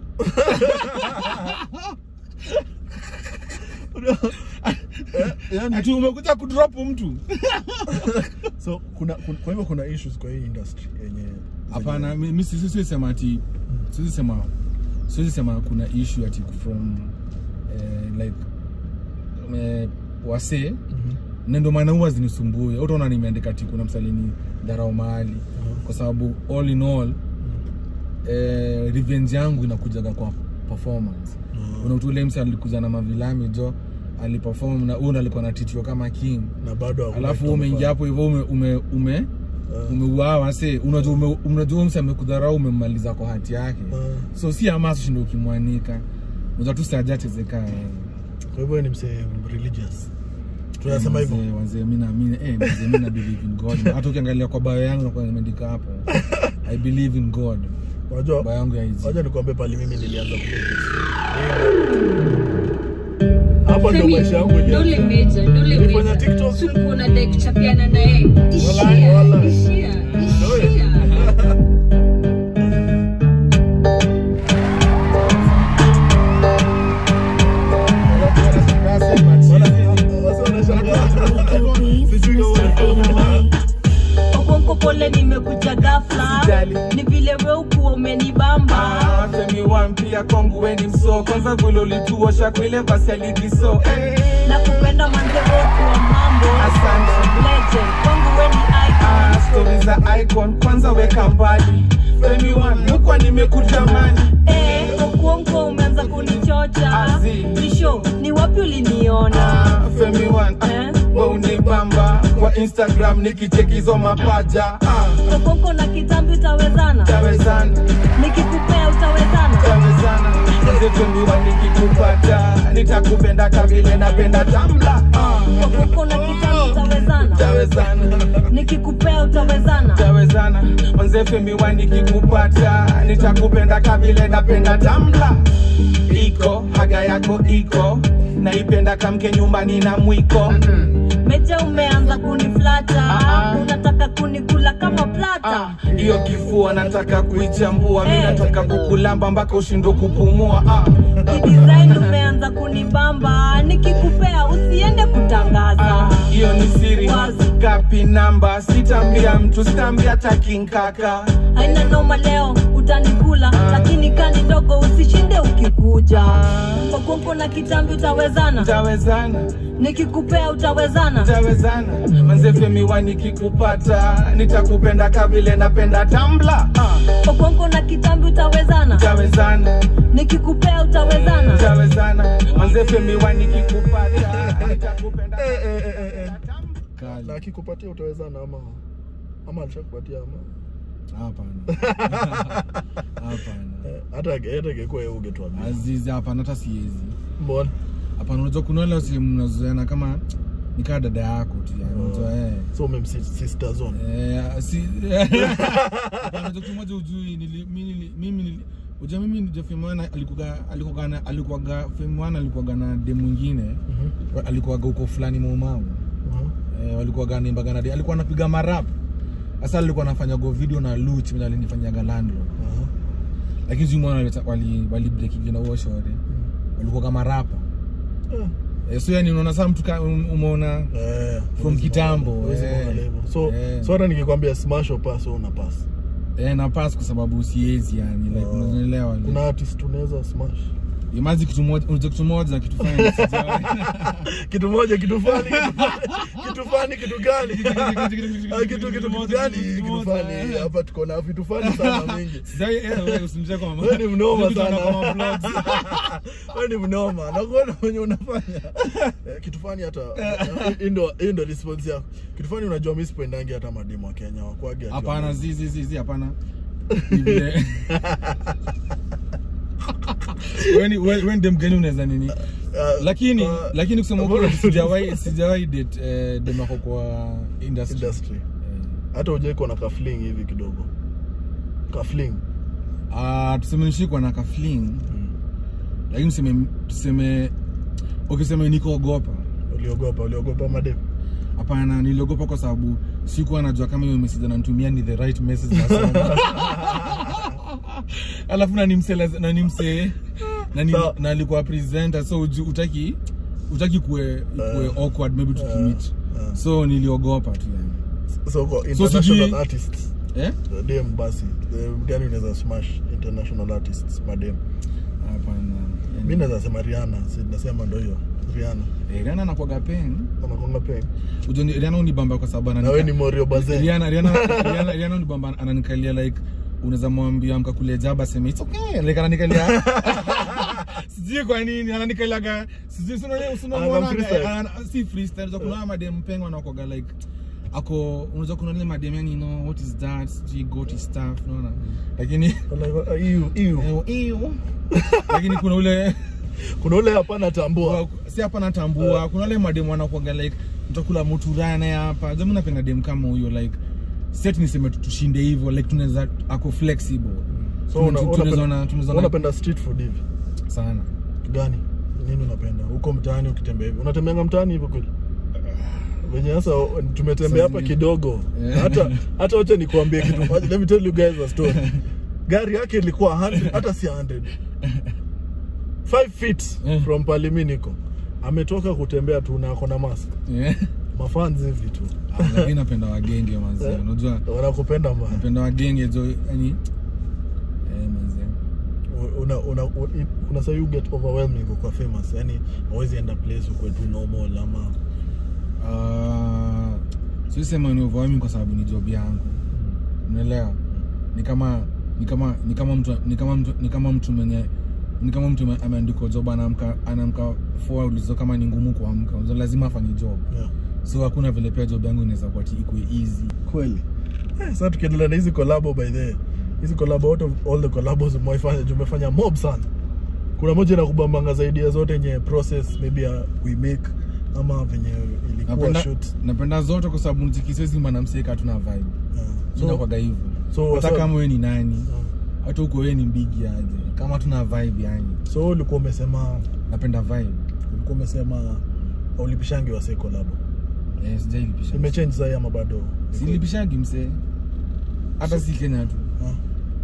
Eh, yani, ati umekuja kudrop mtu so kuna, kuna kwa hivyo kuna issues kwa hii industry yenye hapana mi mi siwezi siwezi sema ati siwezi sema siwezi sema kuna issue ati from eh, like eh, wasee Mhm. na ndio maana huwa zinisumbue utaona nimeandika ati kuna msalini dharau mahali kwa sababu all in all eh, revenge yangu inakujaga kwa performance Mhm. kuna ule msi alikuja na mavilami jo aliperform na huyu ndo alikuwa natitiwa kama king na bado hakuna alafu kitu umeingia hapo hivyo ume, ume, ume Eh. umeuawa se unajua ume, unajua msi amekudharau umemmaliza kwa hati yake Eh. so si amaso shindo ukimwanika unajua tu sajatezeka kwa hivyo ni msee religious tunasema hivyo wazee mi naamini eh, wazee mi na believe in god hata ukiangalia kwa bio yangu nakuwa nimeandika hapo i believe in god unajua bio yangu ya hizi wacha nikwambie pali mimi nilianza kumake hapa ndio maisha yangu Dole ilianza meja, dole Ulifanya meja. TikTok? Siku unadai kuchapiana na yeye. Ishia, Walai, walai. ishia, Dole. ishia. Okonko pole nimekuja ghafla Usijali. ni vile we ukuwa umenibamba Femi one pia kwangu weni mso kwanza vile ulituosha kwile basi aligiso eh. na kupenda manze we ukuwa mambo Asante. legend kwangu we ni Ah, icon stori za icon kwanza weka mbali Femi one mukwa nimekutamani eh Okonko umeanza kunichocha Azi. Bisho ni wapi uliniona Ah, Femi one ah, Eh? we unibamba kwa Instagram nikichekizo mapaja ah, Okonko na kitambi utawezana tawezana nikikupea utawezana tawezana zetumiwa nikikupata nitakupenda kavile napenda tamla ah, Okonko na kitambi utawezana tawezana nikikupea utawezana tawezana manze femiwa nikikupata nitakupenda kavile napenda tamla iko haga yako iko naipenda kamke nyumbani na mwiko meja umeanza kuniflata Ah, ah. unataka kunikula kama plata Ah, hiyo kifua nataka kuichambua mi Eh. nataka kukulamba mpaka ushindo kupumua ah, kidesign umeanza kunibamba nikikupea usiende kutangaza ah, hiyo ni siri Wazi. gapi namba sitambia mtu sitambia takinkaka haina noma leo utanikula lakini kani ndogo usishinde ukikuja okonko na kitambi utawezana tawezana nikikupea utawezana tawezana manze femiwa nikikupata nitakupenda kavile napenda tambla ah, okonko na kitambi utawezana tawezana nikikupea utawezana tawezana manze femiwa nikikupata nitakupenda Eh, eh, eh, eh, eh. tambla Kali. na akikupatia utawezana ama ama alishakupatia ama hapana hapana Eh, hata hata ingekuwa yeye ungetuambia azizi hapana hata siezi mbona hapana unajua kuna wale wasi mnazoeana kama nikaa dada yako tu yani unajua eh so umemsister zone Eh, si Hapana, unajua kitu moja ujui nili- mi nili- mimi nili- unajua mimi ndio Femwana alikuwa alikuwa na alikuwa Femwana alikuwa na dem mwingine Mhm. alikuwa huko fulani Maumau Mhm. eh, walikuwa gani mbagana de alikuwa anapiga marap sasa alikuwa anafanya go video na Luch mimi alinifanyaga landlord Aha. lakini sio mwana walita- wali wali break na huo shore walikuwa kama rapa Eh, eh, so yani unaona sasa mtu ka- um- umeona eh, From huwezi kitambo, kuona- huwezi eh. kuona level. so Eh. so hata nikikwambia smash or pass wewe una pass eh, na pass kwa sababu siezi yani like Oh. unaelewa like. kuna artist unaweza smash Imazi kitu moja, unajua kitu moja kitu fani sijawahi. kitu moja kitu fani kitu fani kitu gani Ah, kitu kitu kitu gani kitu fani hapa tuko na vitu fani sana mingi Sijawahi, eh, wewe usimjie kwa mama. wewe ni mnoma Vitu sana tunaona kwa vlogs. wewe ni mnoma nakuona wenye unafanya Eh, kitu fani hata hii ndo hii ndo response yako kitu fani unajua mimi sipendangi hata mademu wa Kenya wakwage ati Hapana, wana- zi zi zi zi hapana. Ni vile- Wewe ni wewe wewe ndiye mgeni unaweza nini? Ah, Lakini ah, lakini kusema bora kweli tu- sijawahi sijawahi date eh, dem ako kwa industry. industry Eh. hata ujai kuwa na kafling hivi kidogo kafling Ah, tuseme nishikwa na kafling. Lakini tuseme tuseme ukisema niko ogopa. uliogopa uliogopa madem hapana niliogopa kwa sababu sikuwa najua kama hiyo message ananitumia ni the right message nasoma alafu nanimse nanimse nani Sawa. na alikuwa presenter so uju- utaki utaki kuwe kuwe awkward maybe tukimit uh. so niliogopa tu yani so kwa So international sijui- artists eh dem basi eh, gani unaweza smash international artists madem hapana yani- mi naweza sema riana si nasema ndo hiyo riana Eh, Rihanna anakuwaga pen anakonga pe Unajua ni- Rihanna unibamba kwa sababu na ananika- we ni morio baze Rihanna Rihanna Rihanna Rihanna unibamba ananikalia like unaweza mwambia mkakulia jaba sema it's okay like ananikalia sijui kwa nini ananikaliaga sijui sio nini sio Ana mbona freestyle. ana- si freestyle za kuna madem pengo anakoga like ako unaweza kuna ile madem yani you know what is that sijui goat stuff unaona lakini iu iu eh, ew. lakini kuna ule kuna ule hapana tambua si hapa natambua kuna wale madem wanakuaga like mtakula mutura naye hapa jamu napenda dem kama huyo like set niseme tu- tushinde hivyo like tunaweza ako flexible so Tuna- una- tu- unapenda- tunaweza ona- tunaweza ona unapenda street food hivi sana gani nini unapenda huko mtaani ukitembea hivi unatembeanga mtaani hivyo kweli venye sasa tumetembea hapa zingine. kidogo Yeah. hata hata wacha nikuambie kitu moja. let me tell you guys a story gari yake ilikuwa 100 hata si 100 5 feet Yeah. from palimi niko ametoka kutembea tu na ako na mask Yeah. mafanzi hivi tu Ah, lakini napenda wagenge manzi Eh. unajua wanakupenda mbaya napenda wagenge jo yani eh manzi una, una, una, kuna saa you get overwhelming kwa famous yani hawezi enda place ukwe tu normal ama Ah, siwezi sema ni overwhelming kwa sababu ni job yangu unaelewa ni kama ni kama ni kama mtu ni kama mtu ni kama mtu mwenye ni kama mtu ame- ameandikwa job anaamka anaamka four ulizo kama ni ngumu kuamka unajua lazima afanye job yeah. so hakuna vile pia job yangu inaweza kuwa ati ikuwe easy kweli eh, sasa tukiendelea na hizi collabo by the way, hizi collabo out of all the collabos umefanya tumefanya mob sana kuna moja inakubambanga zaidi ya zote yenye process maybe ya we make ama venye ilikuwa napenda shoot napenda zote kwa sababu mtikisezi mwanamseka hatuna vibe yeah. so, so, inakwaga hivyo so, hata so, kama wewe ni nani yeah. hata uko wewe ni mbigi aje kama tuna vibe yani so ulikuwa umesema napenda vibe ulikuwa umesema aulipishangi wase collabo eh sijailipisha imechange sai ama bado silipishagi msee hata si Kenya tu Ah.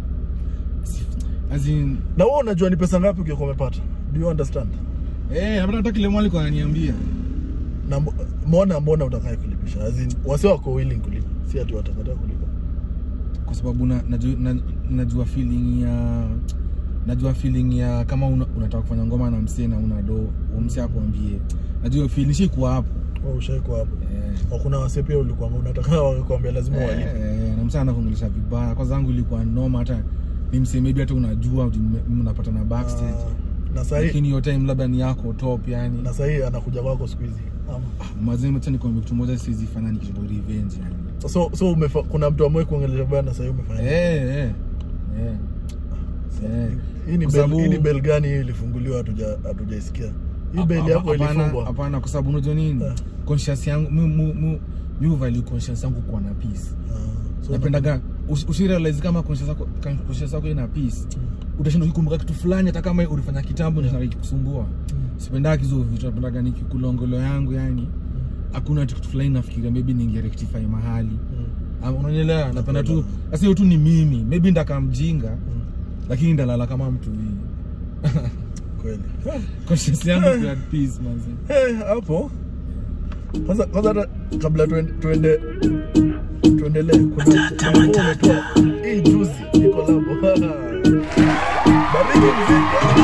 as in na wewe unajua ni pesa ngapi ukikuwa umepata do you understand eh napenda hata kile mwali kwa ananiambia na mbo- mbona mbona utakaye kulipisha as in wase wako willing kulipa si ati watakataa kulipa kwa sababu na, najua, na, najua feeling ya najua feeling ya kama una, unataka kufanya ngoma na msee na una do msee akwambie najua feeling shikuwa hapo Wewe ushaiko hapo eh, Au kuna wase pia ulikuwa unataka wakwambia lazima walipe eh, na msee anakuongelesha vibaya kwa zangu ilikuwa noma hata ni msee maybe hata unajua ujue mme- mnapata na backstage Ah, na sahii lakini hiyo time labda ni yako top yani na sahii anakuja kwako siku hizi ama mazee acha nikwambie kitu moja siwezi fanya nikitoa revenge yani so so umefa, kuna mtu amwe kuongelesha baya na sahii umefanya eh eh eh eh hii ni Kwa bel, sababu- hii ni bel gani hii ilifunguliwa hatuja hatujaisikia hii bel Hapa- yako hapana- ilifungwa hapana kwa sababu unajua nini Eh. conscious yangu mu mu mu mi value conscious yangu kuwa na peace Ah, so napendaga usi- usirealize kama conscious yako ka- conscious yako ina peace utashinda ukikumbuka kitu fulani hata kama ulifanya kitambo yeah. ikikusumbua sipendagi hizo vitu napendaga nikikulongolo yangu yani hakuna ati kitu fulani nafikiria maybe ningerectify mahali Mm, Ah, unanielewa napenda tu sasa hiyo tu ni mimi maybe ndaka mjinga mm, lakini ndalala kama mtu hii kweli conscious yangu iko at peace manzi Eh, hapo kwanza kwanza hata kabla tuende tuende tuendelee kuna kuna nguo umetoa hii juzi ni collabo bariki mziki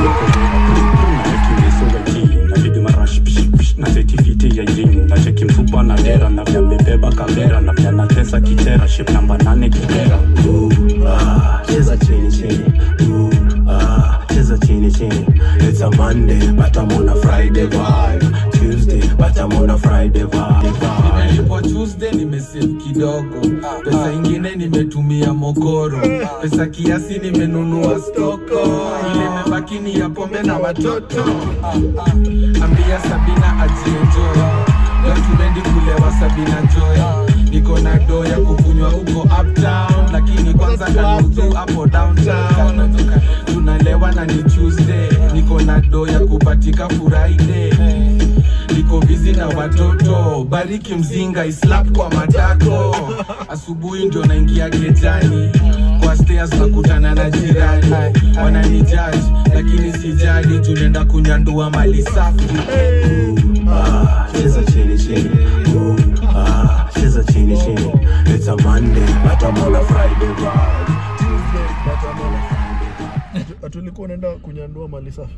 napiga marash pish, pish, na setifiti ya jini na cheki mfupa na dera na vya mbebeba kavera na vya natesa kitera ship namba nane kibera Ooh, ah, cheza chini chini Ooh, ah, cheza chini chini it's a monday but i'm on a friday vibe tuesday but i'm on a friday vibe nimelipwa tuesday nimesave kidogo pesa ingine nimetumia mokoro pesa kiasi nimenunua stoko ile imebaki ni ya pombe na watoto Ah, ah. ambia sabina ajienjoy leo tumendi kulewa sabina joy niko na do ya kukunywa huko uptown lakini kwanza kanuzu hapo downtown tunalewa na ni tuesday niko na do ya kupatika friday niko bizi na watoto bariki mzinga islap kwa matako asubuhi ndio naingia kejani kwa stairs nakutana na jirani wananijaji lakini sijali tunaenda kunyandua mali safi Ah, cheza chini chini. Ooh, ah, cheza chini chini. It's a Monday, but I'm on a Friday vibe. Tuesday, but I'm on a Friday. Atu- atulikuwa unaenda kunyandua mali safi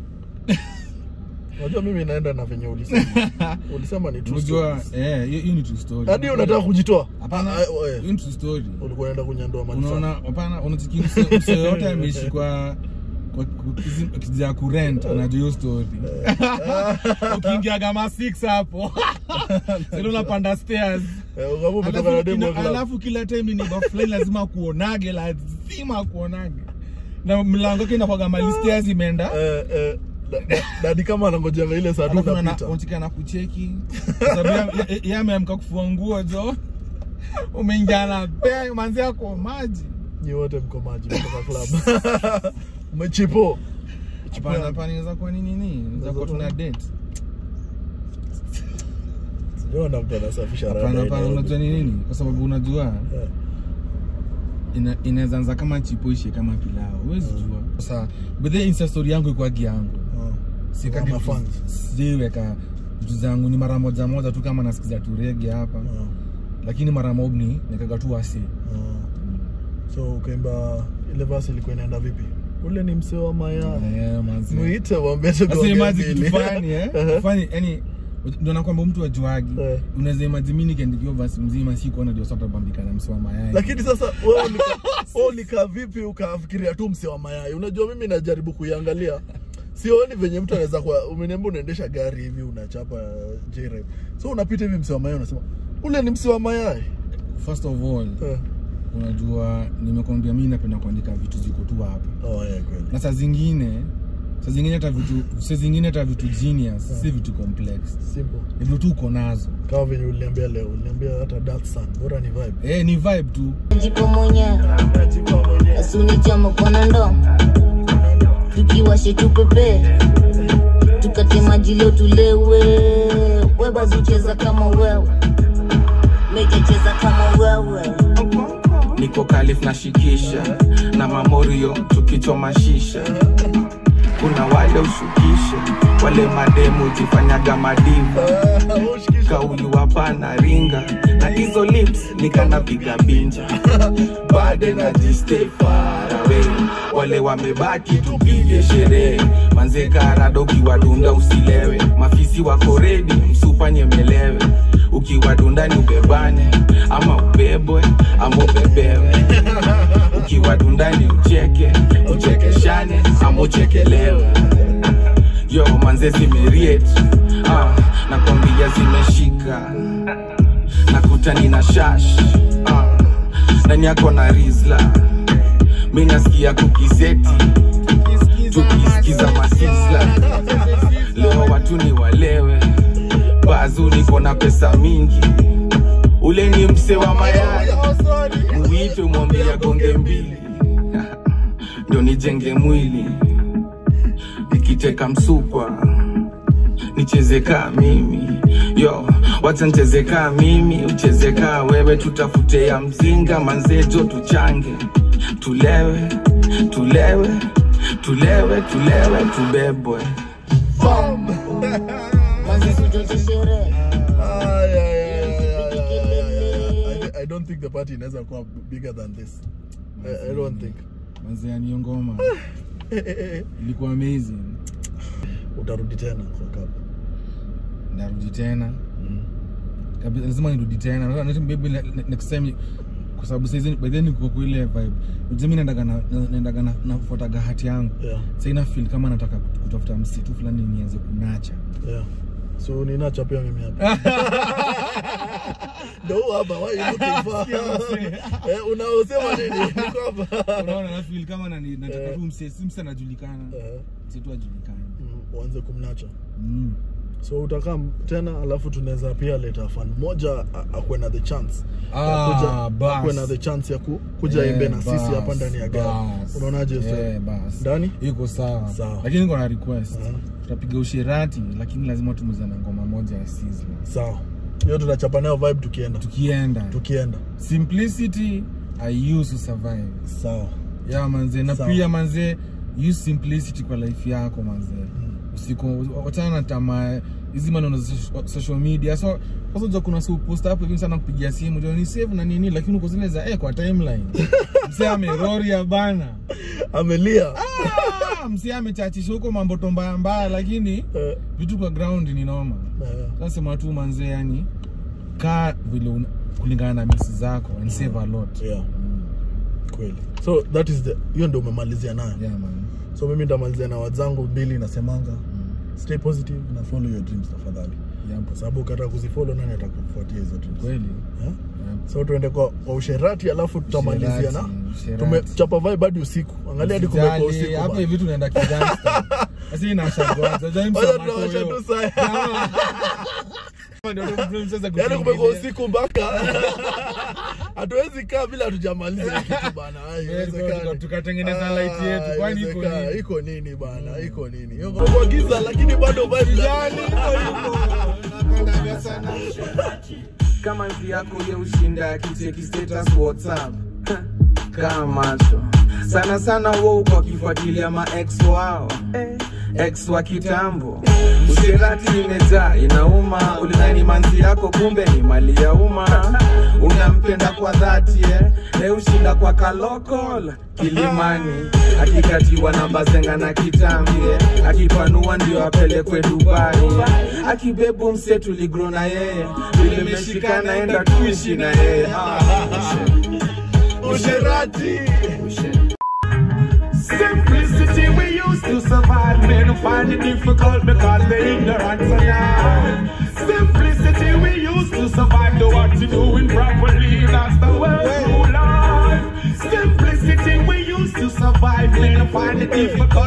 unajua mimi naenda na venye ulisema ulisema ni true unajua stories. eh hiyo hiyo ni true story hadi unataka kujitoa hapana Ah, ah, eh, hiyo ni true story ulikuwa unaenda kunyandua mali unaona safi hapana unachiki mse mse yote ameishi kwa kwa kijaa kurent anajua hiyo story ukiingia kama 6 hapo sasa unapanda stairs Eh, ukaamua umetoka na alafu, demu wa ina, club. alafu kila time ni fulani lazima kuonage lazima kuonage na mlango yake inakwaga mali stairs imeenda Eh, eh, da- da- dadi kama anangojeanga ile saa tu alafu unapita unachika na kucheki Kwa sababu ya- ya- yeye ameamka kufua nguo jo umeingia na pea manzi yako maji nyi wote mko maji kutoka club umechipo hapana hapana inaweza kuwa ni nini inaweza kuwa tuna date sijaona mtu anasafisha hapana rada hapana ile. unajua ni nini kwa sababu unajua Eh, ina- inaweza anza kama chipo ishe kama pilao huwezi jua sasa bedhe insta story yangu ikwagi yangu ah. sikagi Kama fans. sijaiweka vitu zangu ni mara moja moja tu kama nasikiza tu rege hapa Ah, lakini mara mob ni nikaga tu wasi ah. so ukaimba ile basi ilikuwa inaenda vipi ule ni msee wa maya Eh, manzi. mwite wambie Sasa tukuongea imagine mbili. kitu fani eh fani yani ndio nakwamba mtu ajuagi Eh. unaweza imagine mimi nikiandikiwa basi mzima si kuona ndio sasa bambika na mswa mayai lakini sasa wewe ulika- wewe ulikaa vipi ukafikiria tu msee wa mayai unajua mimi najaribu kuiangalia sioni venye mtu anaweza kuwa umeniambia unaendesha gari hivi unachapa j so unapita hivi msee wa mayai unasema ule ni msee wa mayai first of all Eh. unajua nimekwambia mimi napenda kuandika vitu ziko tu hapa oh, yeah, kweli na saa zingine saa zingine hata vitu saa zingine hata vitu genius si vitu complex simple ni vitu tu uko nazo kama venye uliniambia leo uliniambia hata dark sun bora ni vibe eh ni vibe tu jipo mwenyewe asunichama kwana ndo tukiwashe tupepe tukate maji leo tulewe webazucheza kama wewe mejacheza kama wewe niko kalif na shikisha na mamorio tukichoma shisha kuna wale ushukishe wale mademu jifanyaga madiva kauli wapana ringa na hizo lips nikanapiga binja bade na jistay far away wale wamebaki tupige sherehe manze karado ukiwadunda usilewe mafisi wako redi msupa nyemelewe ukiwadundani ubebane ama ubebwe ama ubebewe ukiwadundani ucheke uchekeshane ama uchekelewe yo manze zimeriet ah, nakwambia zimeshika nakutani na shash ah, ndani yako na rizla mi nasikia kukiseti tukisikiza masisla leo watu ni walewe bazu niko na pesa mingi ule ni mse wa mayai muite mwambia gonge mbili ndio nijenge mwili nikiteka msukwa nicheze kaa mimi yo wacha nicheze kaa mimi ucheze kaa wewe tutafute ya mzinga manzejo tuchange tulewe tulewe tulewe tulewe tubebwe manzi suchoche sherehe Ah, yeah, yeah, yeah, yeah, yeah, yeah, yeah. I, thi- I don't think the party inaweza kuwa bigger than this I, I don't think manze yani hiyo ngoma eh, eh, eh. ilikuwa amazing utarudi tena kwa club narudi tena Kabisa, lazima nirudi tena Nataka- nataka maybe ne- ne- next time kwa sababu saizi by then niko kwa ile vibe unajua mimi naendaga na na- naendaga na nafuataga hati yangu yeah, sasa ina feel kama nataka kut- kutafuta msitu fulani nianze kunacha yeah. so ninacha pia mimi hapa ndo huu hapa why you looking for eh, unaosema nini niko hapa unaona na feel kama nani nataka Eh. tu msi si msi anajulikana Eh, msi tu ajulikana mm, uanze kumnacha mm. so utakaa tena alafu tunaweza pia leta fan moja a- akuwe na the chance ya Ah, kuja- bas. akuwe na the chance ya ku, kuja Eh, imbe na sisi bas, hapa ndani ya gari bas. unaonaje Eh, yeah, bas. ndani iko sawa Sawa. lakini niko na request Ah. tutapiga usherati lakini lazima tumezana ngoma moja ya Sizzla. sawa hiyo tunachapa nayo vibe tukienda tukienda tukienda simplicity i use to survive sawa ya manze na Sawa. pia manze use simplicity kwa life yako manze usiku wachana na tamaa hizi maneno za soc- social media so sasa unajua kuna si post hapo hivi sana kupigia simu ndio ni save na nini lakini uko zile za eh kwa timeline msee ameroria bana amelia ah, msee amechachisha huko mambo tombaya mbaya lakini Eh, vitu kwa ground ni noma eh, nasema tu manze yani kaa vile una- kulingana na misi zako and save a lot yeah kweli so that is the hiyo ndio umemalizia nayo yeah man so mimi ndamalizia na wazangu mbili nasemanga stay positive na follow your dreams tafadhali yeah, kwa sababu ukataka kuzifollow nani atakufuatia hizo dreams kweli Eh? yeah. so tuende kwa, kwa usherati alafu tutamalizia na Usherati, usherati. tumechapa vibe hadi usiku angalia hadi kumekuwa Usijali, usiku hapo bana. hivi tunaenda kijangsta asi inashagwaza Wacha tunawasha tu saa. Yaani kumekuwa usiku mpaka hatuwezi kaa bila hatujamaliza hii kitu bana. Ai, Yeah, haiwezekani. tuka- tukatengeneza Ah, light yetu, kwani iko haiwezekani. nini? iko nini bana iko nini Hiyo kumekuwa giza lakini bado vibe kama nzi yako ya ushinda akicheki status whatsapp kama macho sana sana wou kwa kifuatilia ma ex wao ex wa kitambo usherati imejaa inauma ulidhani manzi yako kumbe ni mali ya umma unampenda kwa dhati eh? na ushinda kwa kalokol kilimani akikatiwa na bazenga na kitambi eh? akipanua ndio apelekwe dubai akibebu mse tuligro na yeye vile meshikana enda tuishi na yeye ah. usherati Simplicity we used to survive. Men who find it difficult because they're ignorant for now. Simplicity we used to survive. Do what you doing properly. That's the way to life. Simplicity we used to survive. Men who find it difficult